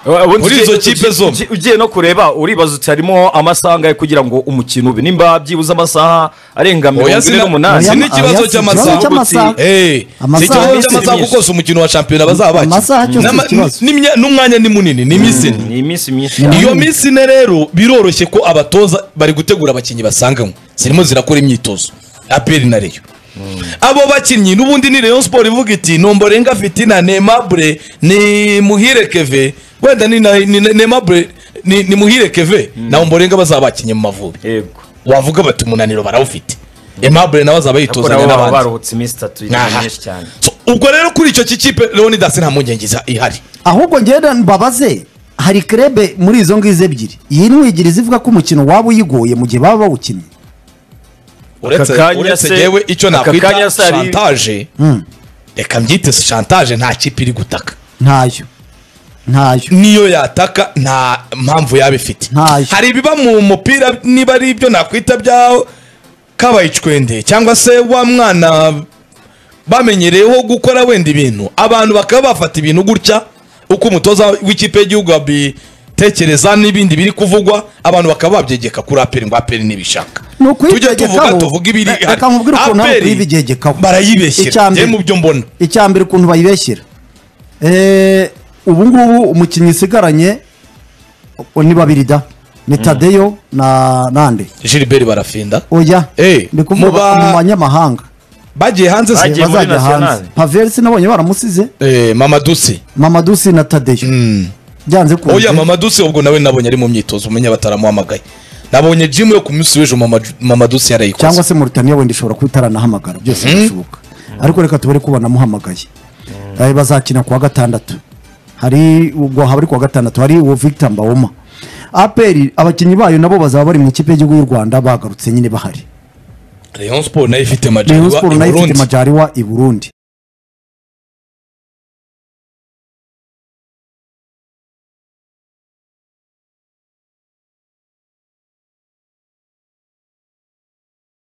Ubundi Muri ugiye- izo kipe ugiye- zombi. ugiye no kureba uribaza uti harimo amasaha angahe kugira ngo umukino ube nimba byibuze amasaha arenga Oya, mirongo ine sina- Oya, n'umunani sini ikibazo oya, si cy'amasaha. ikibazo cy'amasaha. Eh, si Amasaha ikibazo y'iminsi cy'amasaha myinshi. kuko si umukino wa shampiyona bazaba bakina. Amasaha cyose N'ama- ikibazo. n'imya- n'umwanya ni munini ni iminsi ine ni iminsi myinshi iyo minsi ine rero biroroshye ko abatoza bari gutegura abakinnyi basanganywe zirimo zirakora imyitozo aperi na reyo abo bakinnyi n'ubundi ni rayon siporo ivuga iti nomborenga fitina nemabure ni muhire keve wenda ni na- ni- ni- nemabure ni ni muhire keve na omborenga bazaba bakinnye mu mavubi yego wavuga bati umunaniro barawufite emabure nawe azaba kuko yitozanya nabo baba n'abandi baruhutse iminsi itatu Aha. myinshi cyane So, ubwo rero kuri icyo kikipe leonidas nta mpungenge za- ihari ahubwo ngenda mbabaze hari krebe muri izo ngizo ebyiri iyi ni ebyiri zivuga ko umukino waba uyigoye mu gihe baba bawukinnye uretse kanya uretse se- yewe icyo aka nakwita kanya se hari- shantaje reka mbyite shantaje nta kipe iri gutaka ntayo ntayo niyo yataka nta mpamvu yaba ifite Ntayo. hari ibiba mu mupira niba ari ibyo nakwita bya kabaye icwende cyangwa se wa mwana bamenyereyeho gukora wenda ibintu abantu bakaba bafata ibintu gutya uko umutoza w'ikipe y'igihugu abitekereza n'ibindi biri kuvugwa abantu bakaba babyegeka kuri aperi ngo aperi ntibishaka ni tujya tuvuga ukwibegekaho tuvuga ibiri Re- reka nkubwire ukuntu nawe ukwibegekaho barayibeshyira Icya mbere- njye mu byo mbona icya mbere ukuntu bayibeshyira Eh, ubu ngubu umukinnyi usigaranye o- ni babiri da ni tadeyo na nande gilbert barafinda oya Eh, ndi kuvuga muba- mu banyamahanga bagiye hanze se Bagiye muri bazajya hanze nationale. paverisi nabonye baramusize Eh, mama dusi mamadusi na tadeyo byanze oya kunze mama dusi ubwo nawe nabonye ari mu myitozo umenye bataramuhamagaye nabonye jimu yo ku munsi w'ejo mama mama dusi yarayikoze cyangwa se muritaniya wenda ishobora kuba itaranahamagara byose birashoboka ariko reka tubare ko banamuhamagaye Eh, bazakina kuwa gatandatu hari ubwo haba ari kuwa gatandatu hari uwo victor mbawoma aperi abakinnyi bayo nabo bazaba bari mu ikipe y'igihugu y'u rwanda bagarutse nyine bahari Rayon Sport nayo ifite rayon majyarwa siporo i nayo ifite Burundi majariwa i burundi